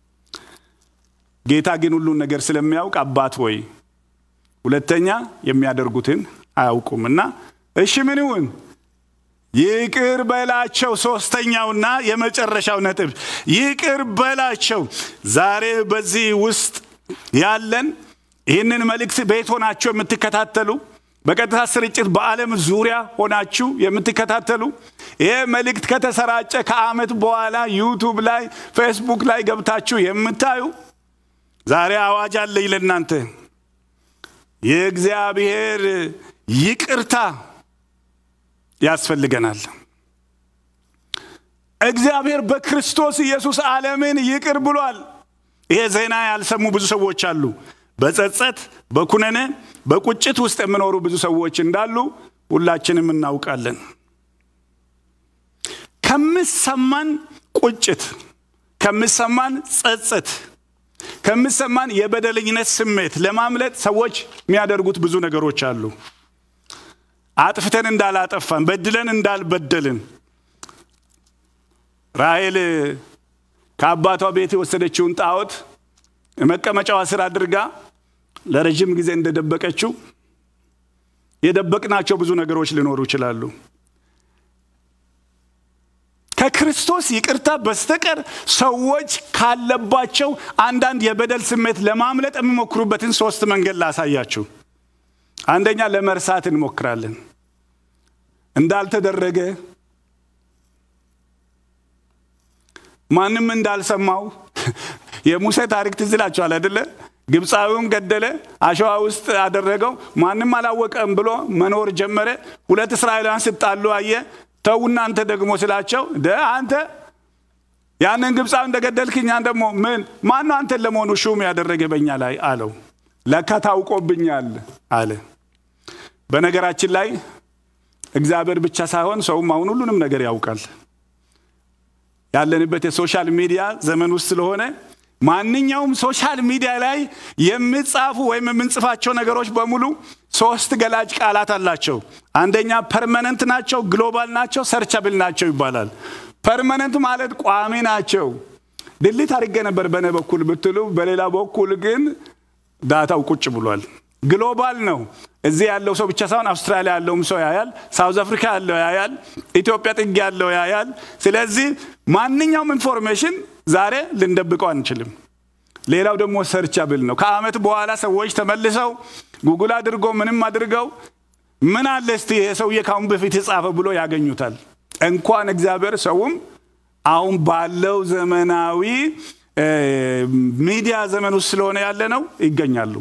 ጌታ ግን ሁሉን ነገር ስለሚያውቅ አባት ወይ ሁለተኛ የሚያደርጉትን አያውቁም እና እሺ ምን ይሁን ይቅር በላቸው ሶስተኛውና የመጨረሻው ነጥብ ይቅር በላቸው ዛሬ በዚህ ውስጥ ያለን ይህንን መልእክት ቤት ሆናችሁ የምትከታተሉ በቀጥታ ስርጭት በዓለም ዙሪያ ሆናችሁ የምትከታተሉ ይህ መልእክት ከተሰራጨ ከአመት በኋላ ዩቱብ ላይ ፌስቡክ ላይ ገብታችሁ የምታዩ ዛሬ አዋጅ አለኝ ለእናንተ የእግዚአብሔር ይቅርታ ያስፈልገናል እግዚአብሔር በክርስቶስ ኢየሱስ ዓለምን ይቅር ብሏል ይሄ ዜና ያልሰሙ ብዙ ሰዎች አሉ በጸጸት በኩነነ በቁጭት ውስጥ የሚኖሩ ብዙ ሰዎች እንዳሉ ሁላችንም እናውቃለን ከምሰማን ቁጭት ከምሰማን ጸጸት ከምሰማን የበደለኝነት ስሜት ለማምለጥ ሰዎች የሚያደርጉት ብዙ ነገሮች አሉ አጥፍተን እንዳላጠፋን በድለን እንዳልበደልን ራሔል ከአባቷ ቤት የወሰደችውን ጣዖት መቀመጫዋ ስር አድርጋ ለረዥም ጊዜ እንደደበቀችው የደበቅናቸው ብዙ ነገሮች ሊኖሩ ይችላሉ ከክርስቶስ ይቅርታ በስተቀር ሰዎች ካለባቸው አንዳንድ የበደል ስሜት ለማምለጥ የሚሞክሩበትን ሶስት መንገድ ላሳያችሁ አንደኛ ለመርሳት እንሞክራለን እንዳልተደረገ ማንም እንዳልሰማው የሙሴ ታሪክ ትዝ ይላችኋል አይደለ ግብፃዊውን ገደለ አሸዋ ውስጥ አደረገው ማንም አላወቀም ብሎ መኖር ጀመረ ሁለት እስራኤላውያን ስጣሉ አየ ተው እናንተ ደግሞ ስላቸው ደ አንተ ያንን ግብፃዊ እንደገደልክኝ ደግሞ ምን ማነው አንተን ለመሆኑ ሹም ያደረገ በኛ ላይ አለው ለካ ታውቆብኛል አለ በነገራችን ላይ እግዚአብሔር ብቻ ሳይሆን ሰውም አሁን ሁሉንም ነገር ያውቃል ያለንበት የሶሻል ሚዲያ ዘመን ውስጥ ስለሆነ ማንኛውም ሶሻል ሚዲያ ላይ የሚጻፉ ወይም የምንጽፋቸው ነገሮች በሙሉ ሶስት ገላጭ ቃላት አላቸው አንደኛ ፐርመነንት ናቸው ግሎባል ናቸው ሰርቻብል ናቸው ይባላል ፐርመነንት ማለት ቋሚ ናቸው ድሊት አድርጌ ነበር በነ በኩል ብትሉ በሌላ በኩል ግን ዳታው ቁጭ ብሏል ግሎባል ነው እዚህ ያለው ሰው ብቻ ሳይሆን አውስትራሊያ ያለውም ሰው ያያል ሳውዝ አፍሪካ ያለው ያያል ኢትዮጵያ ጥግ ያለው ያያል ስለዚህ ማንኛውም ኢንፎርሜሽን ዛሬ ልንደብቀው አንችልም ሌላው ደግሞ ሰርቻብል ነው ከአመት በኋላ ሰዎች ተመልሰው ጉግል አድርገው ምንም አድርገው ምን አለ እስቲ የሰውዬ ካሁን በፊት የጻፈ ብሎ ያገኙታል እንኳን እግዚአብሔር ሰውም አሁን ባለው ዘመናዊ ሚዲያ ዘመን ውስጥ ስለሆነ ያለ ነው ይገኛሉ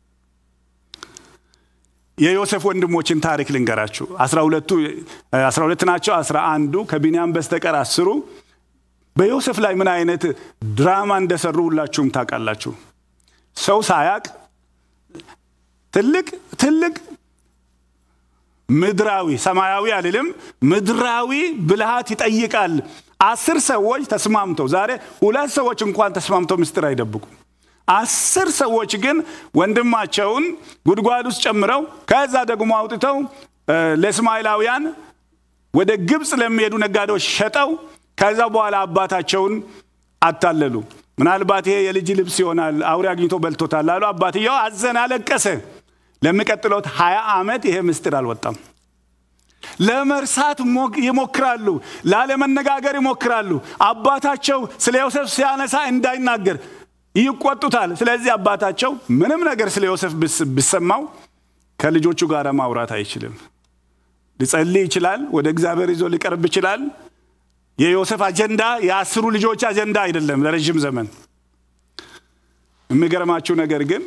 የዮሴፍ ወንድሞችን ታሪክ ልንገራችሁ አስራ ሁለት ናቸው አስራ አንዱ ከቢንያም በስተቀር አስሩ በዮሴፍ ላይ ምን አይነት ድራማ እንደሰሩ ሁላችሁም ታውቃላችሁ ሰው ሳያቅ ትልቅ ትልቅ ምድራዊ ሰማያዊ አልልም ምድራዊ ብልሃት ይጠይቃል አስር ሰዎች ተስማምተው ዛሬ ሁለት ሰዎች እንኳን ተስማምተው ምስጢር አይደብቁም አስር ሰዎች ግን ወንድማቸውን ጉድጓድ ውስጥ ጨምረው ከዛ ደግሞ አውጥተው ለእስማኤላውያን ወደ ግብፅ ለሚሄዱ ነጋዴዎች ሸጠው ከዛ በኋላ አባታቸውን አታለሉ ምናልባት ይሄ የልጅ ልብስ ይሆናል አውሬ አግኝቶ በልቶታል አሉ አባትየው አዘን አለቀሰ ለሚቀጥለት ሀያ ዓመት ይሄ ምስጢር አልወጣም ለመርሳት ይሞክራሉ ላለመነጋገር ይሞክራሉ አባታቸው ስለ ዮሴፍ ሲያነሳ እንዳይናገር ይቆጡታል ስለዚህ አባታቸው ምንም ነገር ስለ ዮሴፍ ቢሰማው ከልጆቹ ጋር ማውራት አይችልም ሊጸልይ ይችላል ወደ እግዚአብሔር ይዞ ሊቀርብ ይችላል የዮሴፍ አጀንዳ የአስሩ ልጆች አጀንዳ አይደለም ለረዥም ዘመን የሚገርማችሁ ነገር ግን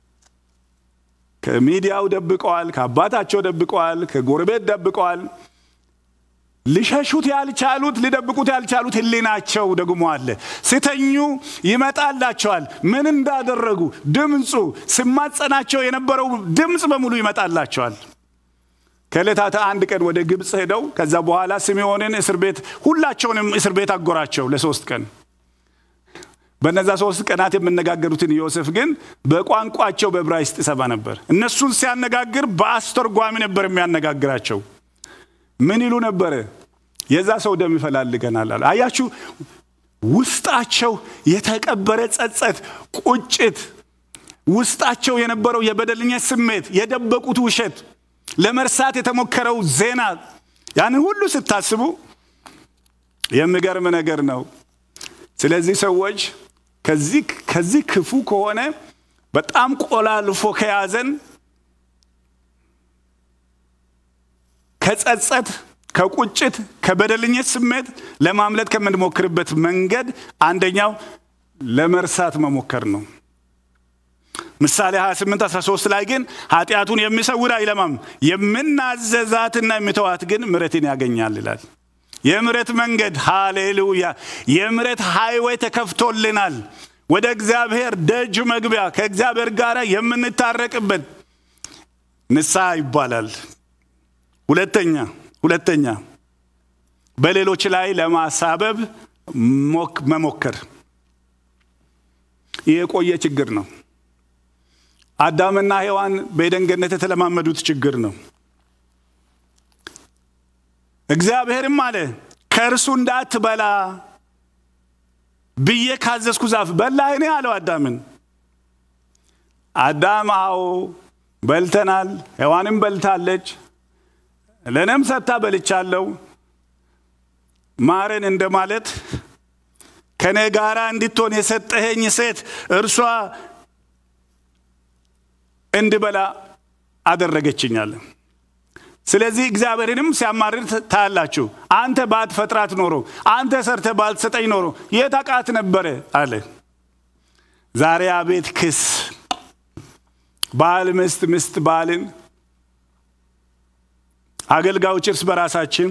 ከሚዲያው ደብቀዋል ከአባታቸው ደብቀዋል ከጎረቤት ደብቀዋል ሊሸሹት ያልቻሉት ሊደብቁት ያልቻሉት ህሊናቸው ደግሞ አለ ሲተኙ ይመጣላቸዋል ምን እንዳደረጉ ድምፁ ስማጸናቸው የነበረው ድምፅ በሙሉ ይመጣላቸዋል ከዕለታት አንድ ቀን ወደ ግብፅ ሄደው ከዛ በኋላ ስምዖንን እስር ቤት ሁላቸውንም እስር ቤት አጎራቸው ለሶስት ቀን በነዛ ሶስት ቀናት የምነጋገሩትን ዮሴፍ ግን በቋንቋቸው በዕብራይስጥ ይሰማ ነበር እነሱን ሲያነጋግር በአስተርጓሚ ነበር የሚያነጋግራቸው ምን ይሉ ነበረ የዛ ሰው ደም ይፈላልገናል አለ አያችሁ ውስጣቸው የተቀበረ ጸጸት ቁጭት ውስጣቸው የነበረው የበደልኝነት ስሜት የደበቁት ውሸት ለመርሳት የተሞከረው ዜና ያንን ሁሉ ስታስቡ የሚገርም ነገር ነው ስለዚህ ሰዎች ከዚህ ክፉ ከሆነ በጣም ቆላልፎ ከያዘን ከጸጸት ከቁጭት ከበደልኝነት ስሜት ለማምለጥ ከምንሞክርበት መንገድ አንደኛው ለመርሳት መሞከር ነው ምሳሌ 28 13 ላይ ግን ኃጢአቱን የሚሰውር አይለማም የምናዘዛትና የሚተዋት ግን ምረትን ያገኛል ይላል የምረት መንገድ ሃሌሉያ የምረት ሃይዌይ ተከፍቶልናል ወደ እግዚአብሔር ደጅ መግቢያ ከእግዚአብሔር ጋር የምንታረቅበት ንስሐ ይባላል ሁለተኛ ሁለተኛ በሌሎች ላይ ለማሳበብ መሞከር ይህ የቆየ ችግር ነው አዳምና ሔዋን በኤደን ገነት የተለማመዱት ችግር ነው እግዚአብሔርም አለ ከእርሱ እንዳትበላ ብዬ ካዘዝኩ ዛፍ በላህ እኔ አለው አዳምን አዳም አዎ በልተናል ሔዋንም በልታለች ለእኔም ሰታ በልቻለሁ ማረን እንደማለት ከእኔ ጋር እንድትሆን የሰጠኸኝ ሴት እርሷ እንድበላ አደረገችኛል። ስለዚህ እግዚአብሔርንም ሲያማርር ታያላችሁ። አንተ ባትፈጥራት ኖሮ፣ አንተ ሰርተ ባልትሰጠኝ ኖሮ የት አውቃት ነበረ አለ። ዛሬ አቤት ክስ! ባል ምስት፣ ምስት ባልን፣ አገልጋዮች እርስ በራሳችን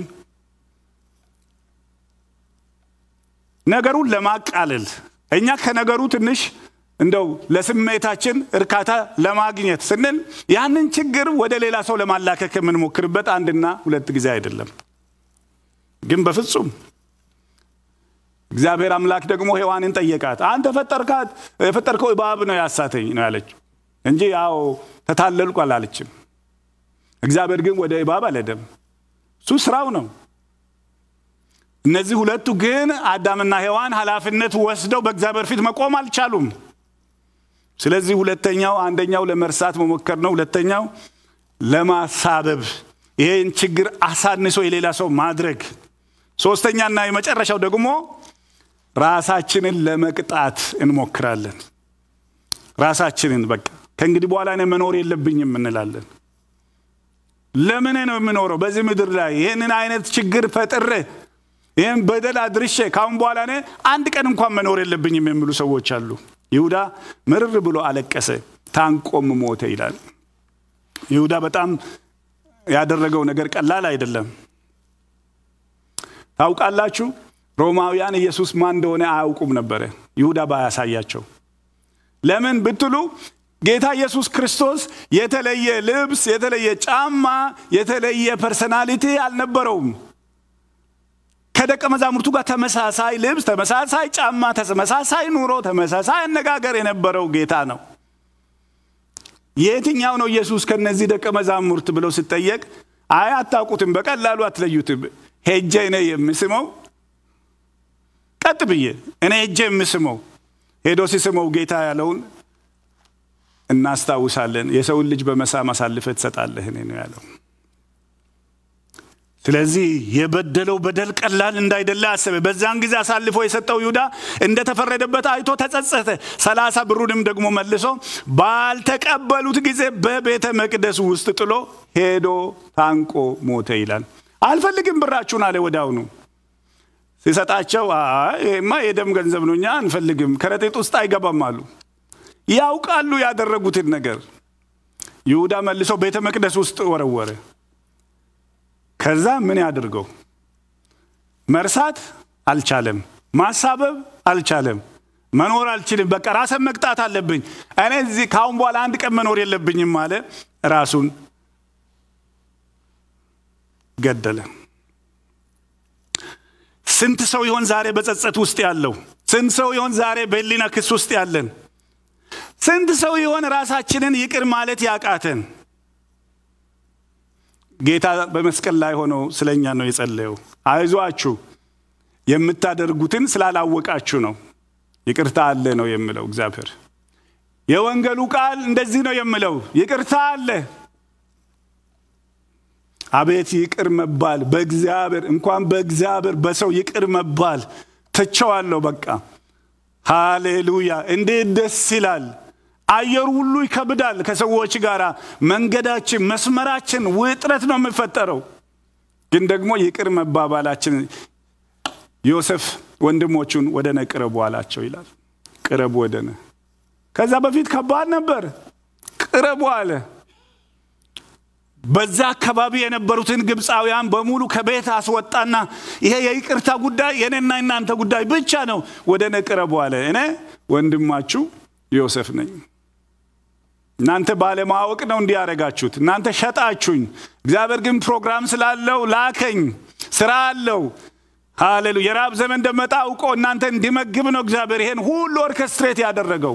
ነገሩን ለማቃለል እኛ ከነገሩ ትንሽ እንደው ለስሜታችን እርካታ ለማግኘት ስንል ያንን ችግር ወደ ሌላ ሰው ለማላከክ የምንሞክርበት አንድና ሁለት ጊዜ አይደለም። ግን በፍጹም እግዚአብሔር አምላክ ደግሞ ሔዋንን ጠየቃት። አንተ ፈጠርካት የፈጠርከው እባብ ነው ያሳተኝ ነው ያለችው እንጂ ያው ተታለልኩ አላለችም። እግዚአብሔር ግን ወደ እባብ አልሄደም። እሱ ስራው ነው። እነዚህ ሁለቱ ግን አዳምና ሔዋን ኃላፊነት ወስደው በእግዚአብሔር ፊት መቆም አልቻሉም። ስለዚህ ሁለተኛው አንደኛው ለመርሳት መሞከር ነው። ሁለተኛው ለማሳበብ ይሄን ችግር አሳንሶ የሌላ ሰው ማድረግ። ሶስተኛና የመጨረሻው ደግሞ ራሳችንን ለመቅጣት እንሞክራለን። ራሳችንን በቃ ከእንግዲህ በኋላ እኔ መኖር የለብኝም እንላለን። ለምን ነው የምኖረው በዚህ ምድር ላይ ይህንን አይነት ችግር ፈጥሬ ይህን በደል አድርሼ ካሁን በኋላ እኔ አንድ ቀን እንኳን መኖር የለብኝም የሚሉ ሰዎች አሉ። ይሁዳ ምርር ብሎ አለቀሰ፣ ታንቆም ሞተ ይላል። ይሁዳ በጣም ያደረገው ነገር ቀላል አይደለም። ታውቃላችሁ፣ ሮማውያን ኢየሱስ ማን እንደሆነ አያውቁም ነበረ ይሁዳ ባያሳያቸው። ለምን ብትሉ ጌታ ኢየሱስ ክርስቶስ የተለየ ልብስ፣ የተለየ ጫማ፣ የተለየ ፐርሰናሊቲ አልነበረውም። ከደቀ መዛሙርቱ ጋር ተመሳሳይ ልብስ፣ ተመሳሳይ ጫማ፣ ተመሳሳይ ኑሮ፣ ተመሳሳይ አነጋገር የነበረው ጌታ ነው። የትኛው ነው ኢየሱስ ከነዚህ ደቀ መዛሙርት ብለው ሲጠየቅ፣ አይ አታውቁትም፣ በቀላሉ አትለዩትም። ሄጄ እኔ የምስመው ቀጥ ብዬ እኔ ሄጄ የምስመው ሄዶ ሲስመው ጌታ ያለውን እናስታውሳለን። የሰውን ልጅ በመሳም አሳልፈህ ትሰጣለህ እኔ ነው ያለው። ስለዚህ የበደለው በደል ቀላል እንዳይደለ አሰበ። በዛን ጊዜ አሳልፎ የሰጠው ይሁዳ እንደተፈረደበት አይቶ ተጸጸተ። ሰላሳ ብሩንም ደግሞ መልሶ ባልተቀበሉት ጊዜ በቤተ መቅደስ ውስጥ ጥሎ ሄዶ ታንቆ ሞተ ይላል። አልፈልግም ብራችሁን አለ ወዲያውኑ ሲሰጣቸው፣ ይሄማ የደም ገንዘብ ነው፣ እኛ አንፈልግም፣ ከረጢት ውስጥ አይገባም አሉ። ያውቃሉ ያደረጉትን ነገር። ይሁዳ መልሶ ቤተ መቅደስ ውስጥ ወረወረ። ከዛ ምን ያድርገው? መርሳት አልቻለም። ማሳበብ አልቻለም። መኖር አልችልም፣ በቃ ራስን መቅጣት አለብኝ፣ እኔ እዚህ ከአሁን በኋላ አንድ ቀን መኖር የለብኝም አለ። ራሱን ገደለ። ስንት ሰው ይሆን ዛሬ በጸጸት ውስጥ ያለው? ስንት ሰው ይሆን ዛሬ በህሊና ክስ ውስጥ ያለን? ስንት ሰው ይሆን ራሳችንን ይቅር ማለት ያቃተን? ጌታ በመስቀል ላይ ሆኖ ስለ እኛ ነው የጸለየው። አይዟችሁ የምታደርጉትን ስላላወቃችሁ ነው። ይቅርታ አለ ነው የምለው እግዚአብሔር። የወንጌሉ ቃል እንደዚህ ነው የምለው፣ ይቅርታ አለ። አቤት ይቅር መባል በእግዚአብሔር እንኳን በእግዚአብሔር በሰው ይቅር መባል ትቸዋለሁ። በቃ ሃሌሉያ! እንዴት ደስ ይላል! አየሩ ሁሉ ይከብዳል። ከሰዎች ጋር መንገዳችን፣ መስመራችን ውጥረት ነው የሚፈጠረው። ግን ደግሞ ይቅር መባባላችን ዮሴፍ ወንድሞቹን ወደ ነ ቅረቡ አላቸው ይላል። ቅረቡ ወደ ነ። ከዛ በፊት ከባድ ነበር። ቅረቡ አለ። በዛ አካባቢ የነበሩትን ግብፃውያን በሙሉ ከቤት አስወጣና ይሄ የይቅርታ ጉዳይ የኔና እናንተ ጉዳይ ብቻ ነው፣ ወደ ነ ቅረቡ አለ። እኔ ወንድማችሁ ዮሴፍ ነኝ። እናንተ ባለማወቅ ነው እንዲህ ያደረጋችሁት። እናንተ ሸጣችሁኝ። እግዚአብሔር ግን ፕሮግራም ስላለው ላከኝ። ስራ አለው። ሃሌሉ የራብ ዘመን እንደመጣ አውቆ እናንተ እንዲመግብ ነው እግዚአብሔር ይሄን ሁሉ ኦርኬስትሬት ያደረገው።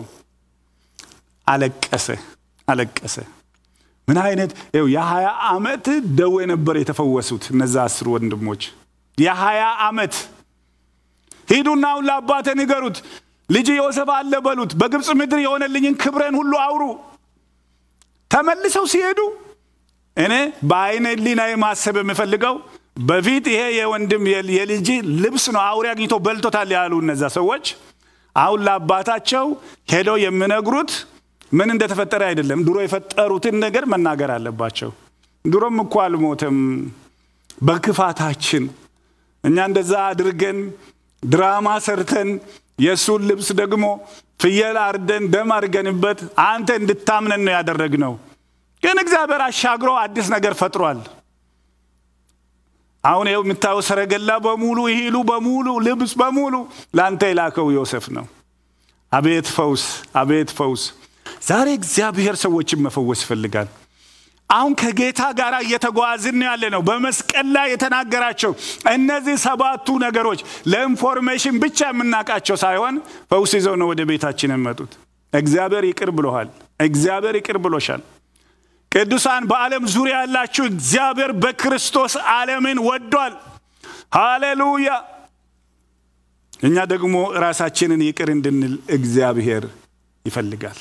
አለቀሰ አለቀሰ። ምን አይነት ይኸው የሀያ ዓመት ደዌ ነበር የተፈወሱት እነዛ አስር ወንድሞች። የሀያ ዓመት ሂዱና አሁን ለአባቴ ንገሩት፣ ልጅ ዮሴፍ አለ በሉት፣ በግብፅ ምድር የሆነልኝን ክብሬን ሁሉ አውሩ። ተመልሰው ሲሄዱ እኔ በአይነ ህሊናዬ ማሰብ የምፈልገው በፊት ይሄ የወንድም የልጅ ልብስ ነው አውሬ አግኝቶ በልቶታል ያሉ እነዛ ሰዎች አሁን ለአባታቸው ሄደው የሚነግሩት ምን እንደተፈጠረ አይደለም፣ ድሮ የፈጠሩትን ነገር መናገር አለባቸው። ድሮም እኮ አልሞተም በክፋታችን እኛ እንደዛ አድርገን ድራማ ሰርተን የእሱን ልብስ ደግሞ ፍየል አርደን ደም አድርገንበት አንተ እንድታምነን ነው ያደረግነው። ግን እግዚአብሔር አሻግሮ አዲስ ነገር ፈጥሯል። አሁን ይኸው የምታየው ሰረገላ በሙሉ ይሂሉ በሙሉ ልብስ በሙሉ ለአንተ የላከው ዮሴፍ ነው። አቤት ፈውስ፣ አቤት ፈውስ! ዛሬ እግዚአብሔር ሰዎችን መፈወስ ይፈልጋል። አሁን ከጌታ ጋር እየተጓዝን ያለ ነው። በመስቀል ላይ የተናገራቸው እነዚህ ሰባቱ ነገሮች ለኢንፎርሜሽን ብቻ የምናውቃቸው ሳይሆን ፈውስ ይዘው ነው ወደ ቤታችን የመጡት። እግዚአብሔር ይቅር ብሎሃል። እግዚአብሔር ይቅር ብሎሻል። ቅዱሳን በዓለም ዙሪያ ያላችሁ እግዚአብሔር በክርስቶስ ዓለምን ወዷል። ሃሌሉያ! እኛ ደግሞ ራሳችንን ይቅር እንድንል እግዚአብሔር ይፈልጋል።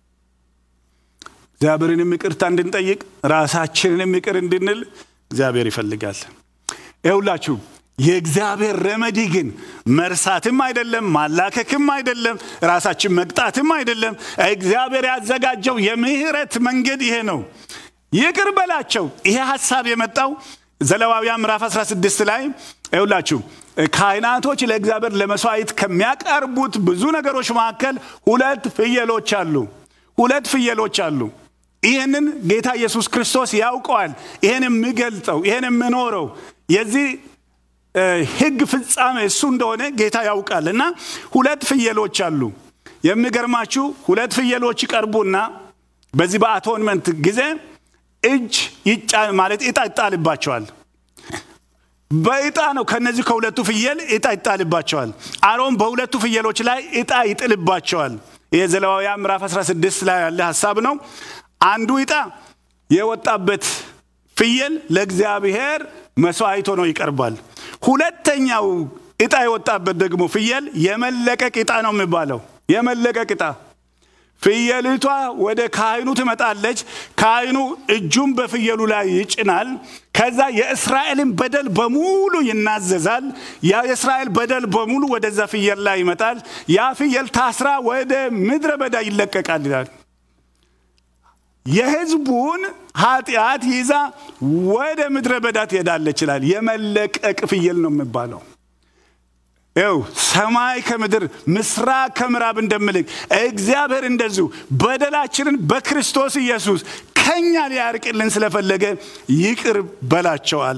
እግዚአብሔርንም ይቅርታ እንድንጠይቅ ራሳችንንም ይቅር እንድንል እግዚአብሔር ይፈልጋል። ይሁላችሁ የእግዚአብሔር ረመዲ ግን መርሳትም አይደለም፣ ማላከክም አይደለም፣ ራሳችን መቅጣትም አይደለም። እግዚአብሔር ያዘጋጀው የምህረት መንገድ ይሄ ነው። ይቅር በላቸው። ይሄ ሀሳብ የመጣው ዘሌዋውያን ምዕራፍ 16 ላይ ይሁላችሁ ካህናቶች ለእግዚአብሔር ለመስዋዕት ከሚያቀርቡት ብዙ ነገሮች መካከል ሁለት ፍየሎች አሉ። ሁለት ፍየሎች አሉ። ይህንን ጌታ ኢየሱስ ክርስቶስ ያውቀዋል። ይህን የሚገልጠው ይህን የምኖረው የዚህ ሕግ ፍጻሜ እሱ እንደሆነ ጌታ ያውቃል። እና ሁለት ፍየሎች አሉ። የሚገርማችሁ ሁለት ፍየሎች ይቀርቡና በዚህ በአቶንመንት ጊዜ እጅ ይጫ ማለት ዕጣ ይጣልባቸዋል። በዕጣ ነው። ከነዚህ ከሁለቱ ፍየል ዕጣ ይጣልባቸዋል። አሮን በሁለቱ ፍየሎች ላይ ዕጣ ይጥልባቸዋል። ይህ ዘሌዋውያን ምዕራፍ 16 ላይ ያለ ሀሳብ ነው። አንዱ ዕጣ የወጣበት ፍየል ለእግዚአብሔር መስዋዕት ሆኖ ይቀርባል። ሁለተኛው ዕጣ የወጣበት ደግሞ ፍየል የመለቀቅ ዕጣ ነው የሚባለው። የመለቀቅ ዕጣ ፍየሊቷ ወደ ካህኑ ትመጣለች። ካህኑ እጁን በፍየሉ ላይ ይጭናል። ከዛ የእስራኤልን በደል በሙሉ ይናዘዛል። ያ የእስራኤል በደል በሙሉ ወደዛ ፍየል ላይ ይመጣል። ያ ፍየል ታስራ ወደ ምድረ በዳ ይለቀቃል ይላል። የህዝቡን ኃጢአት ይዛ ወደ ምድረ በዳ ትሄዳለች ይላል። የመለቀቅ ፍየል ነው የሚባለው። ይው ሰማይ ከምድር ምስራቅ ከምዕራብ እንደምልክ እግዚአብሔር እንደዚሁ በደላችንን በክርስቶስ ኢየሱስ ከኛ ሊያርቅልን ስለፈለገ ይቅር በላቸው አለ።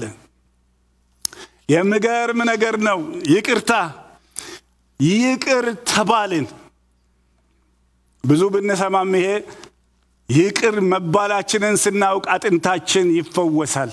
የሚገርም ነገር ነው። ይቅርታ ይቅር ተባልን። ብዙ ብንሰማም ይሄ ይቅር መባላችንን ስናውቅ አጥንታችን ይፈወሳል።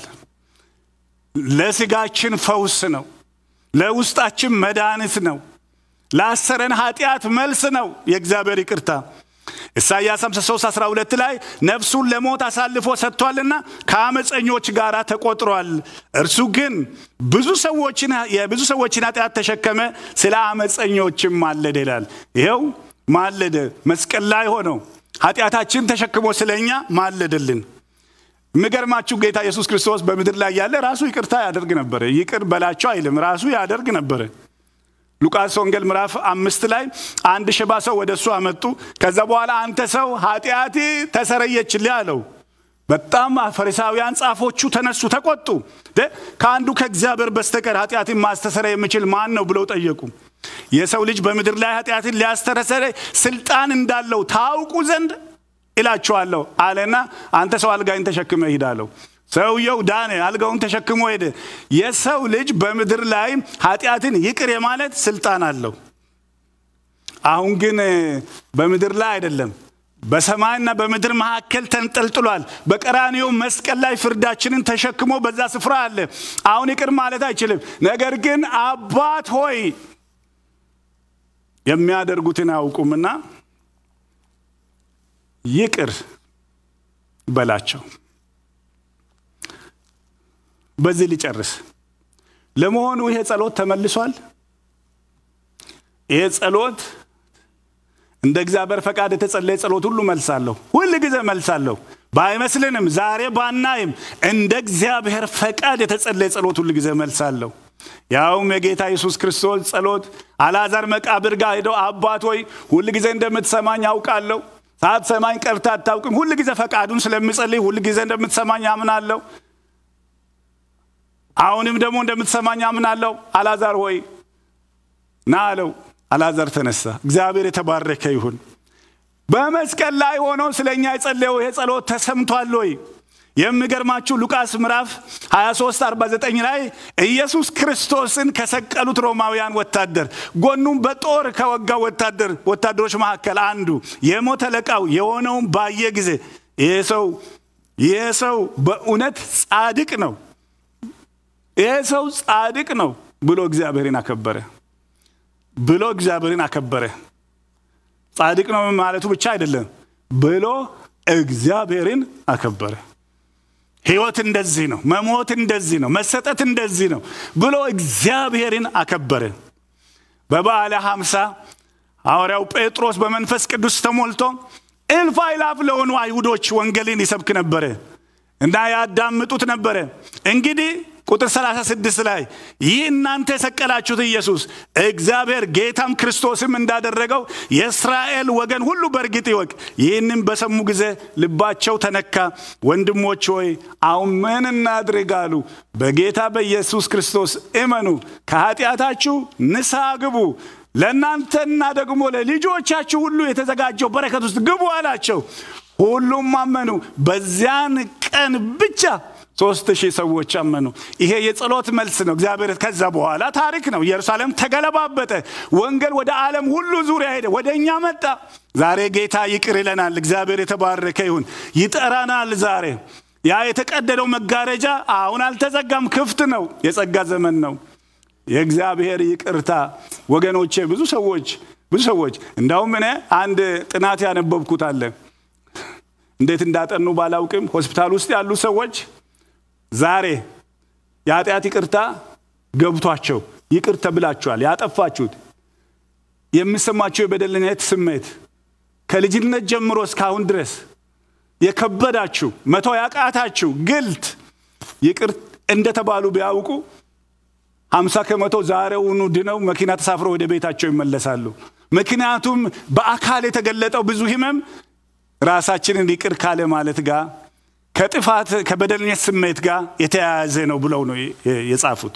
ለስጋችን ፈውስ ነው። ለውስጣችን መድኃኒት ነው። ላሰረን ኃጢአት መልስ ነው የእግዚአብሔር ይቅርታ። ኢሳይያስ 53 12 ላይ ነፍሱን ለሞት አሳልፎ ሰጥቷልና ከአመፀኞች ጋር ተቆጥሯል። እርሱ ግን ብዙ ሰዎችን የብዙ ሰዎችን ኃጢአት ተሸከመ፣ ስለ አመፀኞችም ማለደ ይላል። ይኸው ማለደ፣ መስቀል ላይ ሆነው ኃጢአታችን ተሸክሞ ስለኛ ማለደልን። የሚገርማችሁ ጌታ ኢየሱስ ክርስቶስ በምድር ላይ ያለ ራሱ ይቅርታ ያደርግ ነበረ። ይቅር በላቸው አይልም፣ ራሱ ያደርግ ነበረ። ሉቃስ ወንጌል ምዕራፍ አምስት ላይ አንድ ሽባ ሰው ወደ እሱ አመጡ። ከዛ በኋላ አንተ ሰው ኃጢአቴ ተሰረየችልህ አለው። በጣም ፈሪሳውያን ጻፎቹ ተነሱ፣ ተቆጡ። ከአንዱ ከእግዚአብሔር በስተቀር ኃጢአትን ማስተሰረይ የሚችል ማን ነው ብለው ጠየቁ። የሰው ልጅ በምድር ላይ ኃጢአትን ሊያስተሰረይ ስልጣን እንዳለው ታውቁ ዘንድ እላችኋለሁ አለና አንተ ሰው አልጋይን ተሸክመ ሂድ አለው። ሰውየው ዳነ፣ አልጋውን ተሸክሞ ሄደ። የሰው ልጅ በምድር ላይ ኃጢአትን ይቅር የማለት ስልጣን አለው። አሁን ግን በምድር ላይ አይደለም፣ በሰማይና በምድር መካከል ተንጠልጥሏል። በቀራንዮ መስቀል ላይ ፍርዳችንን ተሸክሞ በዛ ስፍራ አለ። አሁን ይቅር ማለት አይችልም። ነገር ግን አባት ሆይ የሚያደርጉትን አያውቁምና ይቅር በላቸው። በዚህ ሊጨርስ። ለመሆኑ ይሄ ጸሎት ተመልሷል? ይሄ ጸሎት እንደ እግዚአብሔር ፈቃድ የተጸለየ ጸሎት ሁሉ መልሳለሁ፣ ሁል ጊዜ መልሳለሁ። ባይመስልንም ዛሬ ባናይም እንደ እግዚአብሔር ፈቃድ የተጸለየ ጸሎት ሁል ጊዜ መልሳለሁ። ያውም የጌታ ኢየሱስ ክርስቶስ ጸሎት አልዓዛር መቃብር ጋር ሄደው አባት ሆይ ሁል ጊዜ እንደምትሰማኝ አውቃለሁ ሳትሰማኝ ቀርታ አታውቅም። ሁል ጊዜ ፈቃዱን ስለምጸልይ ሁል ጊዜ እንደምትሰማኝ አምናለሁ። አሁንም ደግሞ እንደምትሰማኝ አምናለሁ። አላዛር ሆይ ና አለው። አላዛር ተነሳ። እግዚአብሔር የተባረከ ይሁን። በመስቀል ላይ ሆኖ ስለ እኛ የጸለየው ይሄ ጸሎት ተሰምቷል ወይ? የሚገርማችሁ ሉቃስ ምዕራፍ 23 49 ላይ ኢየሱስ ክርስቶስን ከሰቀሉት ሮማውያን ወታደር ጎኑም በጦር ከወጋው ወታደር ወታደሮች መካከል አንዱ የሞት አለቃው የሆነውን ባየ ጊዜ ይሄ ሰው ይሄ ሰው በእውነት ጻድቅ ነው፣ ይሄ ሰው ጻድቅ ነው ብሎ እግዚአብሔርን አከበረ ብሎ እግዚአብሔርን አከበረ። ጻድቅ ነው ማለቱ ብቻ አይደለም፣ ብሎ እግዚአብሔርን አከበረ። ህይወት እንደዚህ ነው፣ መሞት እንደዚህ ነው፣ መሰጠት እንደዚህ ነው ብሎ እግዚአብሔርን አከበረ። በበዓለ ሀምሳ ሐዋርያው ጴጥሮስ በመንፈስ ቅዱስ ተሞልቶ እልፍ አእላፍ ለሆኑ አይሁዶች ወንጌልን ይሰብክ ነበረ እና ያዳምጡት ነበረ። እንግዲህ ቁጥር 36 ላይ ይህ እናንተ የሰቀላችሁት ኢየሱስ እግዚአብሔር ጌታም ክርስቶስም እንዳደረገው የእስራኤል ወገን ሁሉ በእርግጥ ይወቅ። ይህንም በሰሙ ጊዜ ልባቸው ተነካ። ወንድሞች ሆይ አሁን ምን እናድርግ አሉ። በጌታ በኢየሱስ ክርስቶስ እመኑ፣ ከኃጢአታችሁ ንስሐ ግቡ፣ ለእናንተና ደግሞ ለልጆቻችሁ ሁሉ የተዘጋጀው በረከት ውስጥ ግቡ አላቸው። ሁሉም አመኑ። በዚያን ቀን ብቻ ሶስት ሺህ ሰዎች አመኑ። ይሄ የጸሎት መልስ ነው። እግዚአብሔር ከዛ በኋላ ታሪክ ነው። ኢየሩሳሌም ተገለባበጠ። ወንጌል ወደ ዓለም ሁሉ ዙሪያ ሄደ፣ ወደ እኛ መጣ። ዛሬ ጌታ ይቅር ይለናል። እግዚአብሔር የተባረከ ይሁን። ይጠራናል። ዛሬ ያ የተቀደደው መጋረጃ አሁን አልተዘጋም፣ ክፍት ነው። የጸጋ ዘመን ነው። የእግዚአብሔር ይቅርታ ወገኖቼ፣ ብዙ ሰዎች ብዙ ሰዎች እንዳውም እኔ አንድ ጥናት ያነበብኩት አለ እንዴት እንዳጠኑ ባላውቅም ሆስፒታል ውስጥ ያሉ ሰዎች ዛሬ የኃጢአት ይቅርታ ገብቷቸው ይቅር ተብላችኋል። ያጠፋችሁት የሚሰማቸው የበደልነት ስሜት ከልጅነት ጀምሮ እስካሁን ድረስ የከበዳችሁ መቶ ያቃታችሁ ግልት ይቅር እንደተባሉ ቢያውቁ ሀምሳ ከመቶ ዛሬውኑ ድነው መኪና ተሳፍረው ወደ ቤታቸው ይመለሳሉ። ምክንያቱም በአካል የተገለጠው ብዙ ህመም ራሳችንን ይቅር ካለ ማለት ጋር ከጥፋት ከበደልነት ስሜት ጋር የተያያዘ ነው ብለው ነው የጻፉት።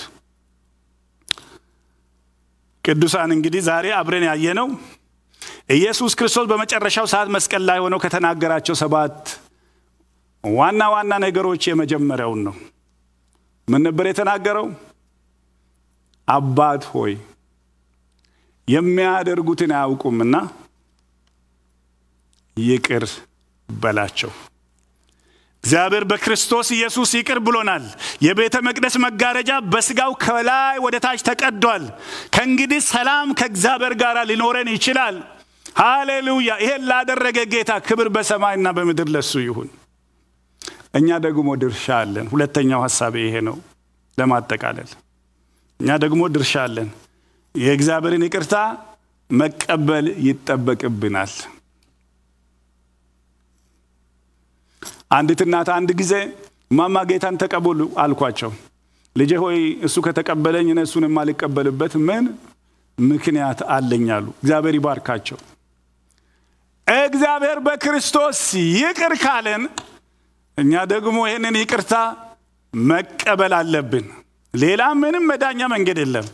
ቅዱሳን እንግዲህ ዛሬ አብረን ያየነው ኢየሱስ ክርስቶስ በመጨረሻው ሰዓት መስቀል ላይ ሆነው ከተናገራቸው ሰባት ዋና ዋና ነገሮች የመጀመሪያውን ነው። ምን ነበር የተናገረው? አባት ሆይ የሚያደርጉትን አያውቁምና ይቅር በላቸው። እግዚአብሔር በክርስቶስ ኢየሱስ ይቅር ብሎናል። የቤተ መቅደስ መጋረጃ በስጋው ከላይ ወደ ታች ተቀዷል። ከእንግዲህ ሰላም ከእግዚአብሔር ጋር ሊኖረን ይችላል። ሃሌሉያ! ይሄን ላደረገ ጌታ ክብር በሰማይና በምድር ለሱ ይሁን። እኛ ደግሞ ድርሻ አለን። ሁለተኛው ሀሳቤ ይሄ ነው። ለማጠቃለል እኛ ደግሞ ድርሻ አለን። የእግዚአብሔርን ይቅርታ መቀበል ይጠበቅብናል። አንዲት እናት አንድ ጊዜ ማማ ጌታን ተቀበሉ አልኳቸው። ልጄ ሆይ እሱ ከተቀበለኝ እኔ እሱን የማልቀበልበት ምን ምክንያት አለኝ አሉ። እግዚአብሔር ይባርካቸው። እግዚአብሔር በክርስቶስ ይቅር ካለን እኛ ደግሞ ይህንን ይቅርታ መቀበል አለብን። ሌላ ምንም መዳኛ መንገድ የለም።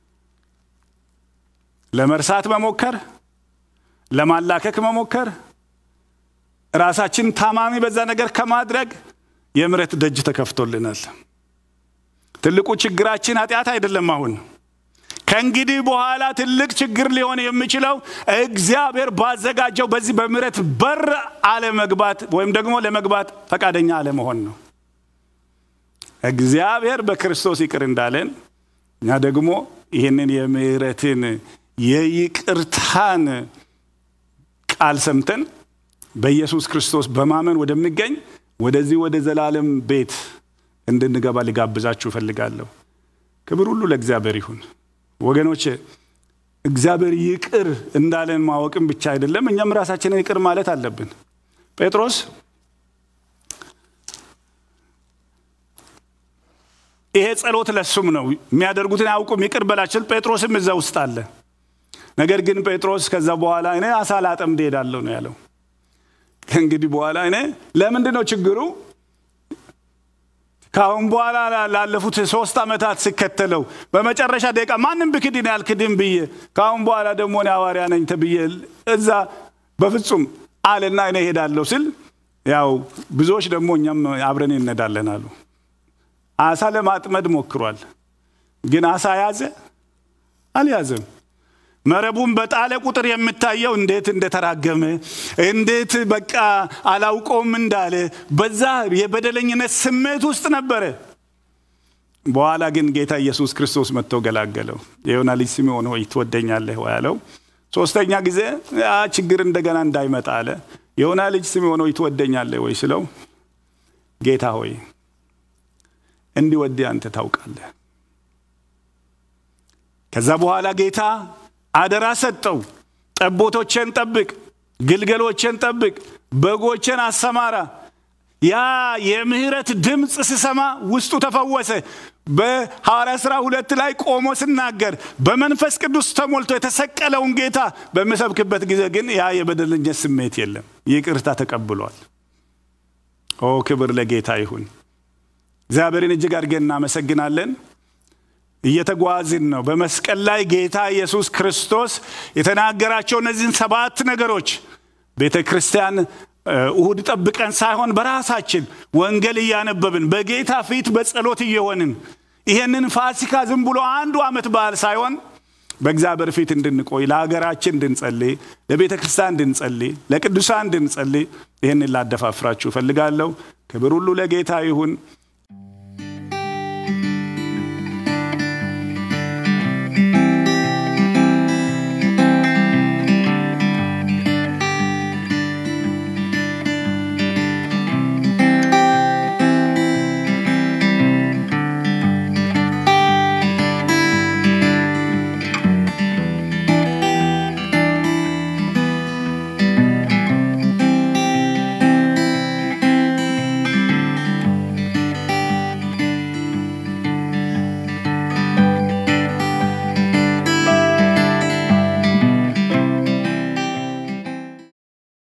ለመርሳት መሞከር፣ ለማላከክ መሞከር ራሳችን ታማሚ በዛ ነገር ከማድረግ የምሕረት ደጅ ተከፍቶልናል። ትልቁ ችግራችን ኃጢአት አይደለም። አሁን ከእንግዲህ በኋላ ትልቅ ችግር ሊሆን የሚችለው እግዚአብሔር ባዘጋጀው በዚህ በምሕረት በር አለመግባት ወይም ደግሞ ለመግባት ፈቃደኛ አለመሆን ነው። እግዚአብሔር በክርስቶስ ይቅር እንዳለን እኛ ደግሞ ይህንን የምሕረትን የይቅርታን ቃል ሰምተን በኢየሱስ ክርስቶስ በማመን ወደሚገኝ ወደዚህ ወደ ዘላለም ቤት እንድንገባ ሊጋብዛችሁ እፈልጋለሁ። ክብር ሁሉ ለእግዚአብሔር ይሁን። ወገኖች እግዚአብሔር ይቅር እንዳለን ማወቅም ብቻ አይደለም፣ እኛም ራሳችንን ይቅር ማለት አለብን። ጴጥሮስ ይሄ ጸሎት ለሱም ነው። የሚያደርጉትን አያውቁም ይቅር በላቸው። ጴጥሮስም እዛ ውስጥ አለ። ነገር ግን ጴጥሮስ ከዛ በኋላ እኔ አሳ ላጠምድ እሄዳለሁ ነው ያለው። ከእንግዲህ በኋላ እኔ ለምንድን ነው ችግሩ ከአሁን በኋላ ላለፉት ሶስት ዓመታት ስከተለው በመጨረሻ ደቂቃ ማንም ብክድን ያልክድን ብዬ ከአሁን በኋላ ደግሞ እኔ ሐዋርያ ነኝ ተብዬ እዛ በፍጹም አለና እኔ ሄዳለሁ ስል ያው ብዙዎች ደግሞ እኛም አብረን እንሄዳለን አሉ። አሳ ለማጥመድ ሞክሯል፣ ግን አሳ ያዘ አልያዘም። መረቡን በጣለ ቁጥር የምታየው እንዴት እንደተራገመ እንዴት በቃ አላውቀውም እንዳለ በዛ የበደለኝነት ስሜት ውስጥ ነበረ። በኋላ ግን ጌታ ኢየሱስ ክርስቶስ መጥቶ ገላገለው። የዮና ልጅ ስምዖን ሆይ ትወደኛለህ ወይ አለው። ሶስተኛ ጊዜ ያ ችግር እንደገና እንዳይመጣ አለ። የዮና ልጅ ስምዖን ሆይ ትወደኛለህ ወይ ስለው ጌታ ሆይ እንዲወድ አንተ ታውቃለህ። ከዛ በኋላ ጌታ አደራ ሰጠው። ጠቦቶቼን ጠብቅ፣ ግልገሎቼን ጠብቅ፣ በጎቼን አሰማራ። ያ የምህረት ድምፅ ስሰማ ውስጡ ተፈወሰ። በሐዋርያ ሥራ ሁለት ላይ ቆሞ ስናገር በመንፈስ ቅዱስ ተሞልቶ የተሰቀለውን ጌታ በምሰብክበት ጊዜ ግን ያ የበደለኝነት ስሜት የለም። ይቅርታ ተቀብሏል። ኦ ክብር ለጌታ ይሁን። እግዚአብሔርን እጅግ አድርገን እናመሰግናለን። እየተጓዝን ነው። በመስቀል ላይ ጌታ ኢየሱስ ክርስቶስ የተናገራቸው እነዚህን ሰባት ነገሮች ቤተ ክርስቲያን እሁድ ጠብቀን ሳይሆን በራሳችን ወንጌል እያነበብን በጌታ ፊት በጸሎት እየሆንን ይሄንን ፋሲካ ዝም ብሎ አንዱ ዓመት በዓል ሳይሆን በእግዚአብሔር ፊት እንድንቆይ ለሀገራችን እንድንጸልይ፣ ለቤተ ክርስቲያን እንድንጸልይ፣ ለቅዱሳን እንድንጸልይ ይህንን ላደፋፍራችሁ እፈልጋለሁ። ክብር ሁሉ ለጌታ ይሁን።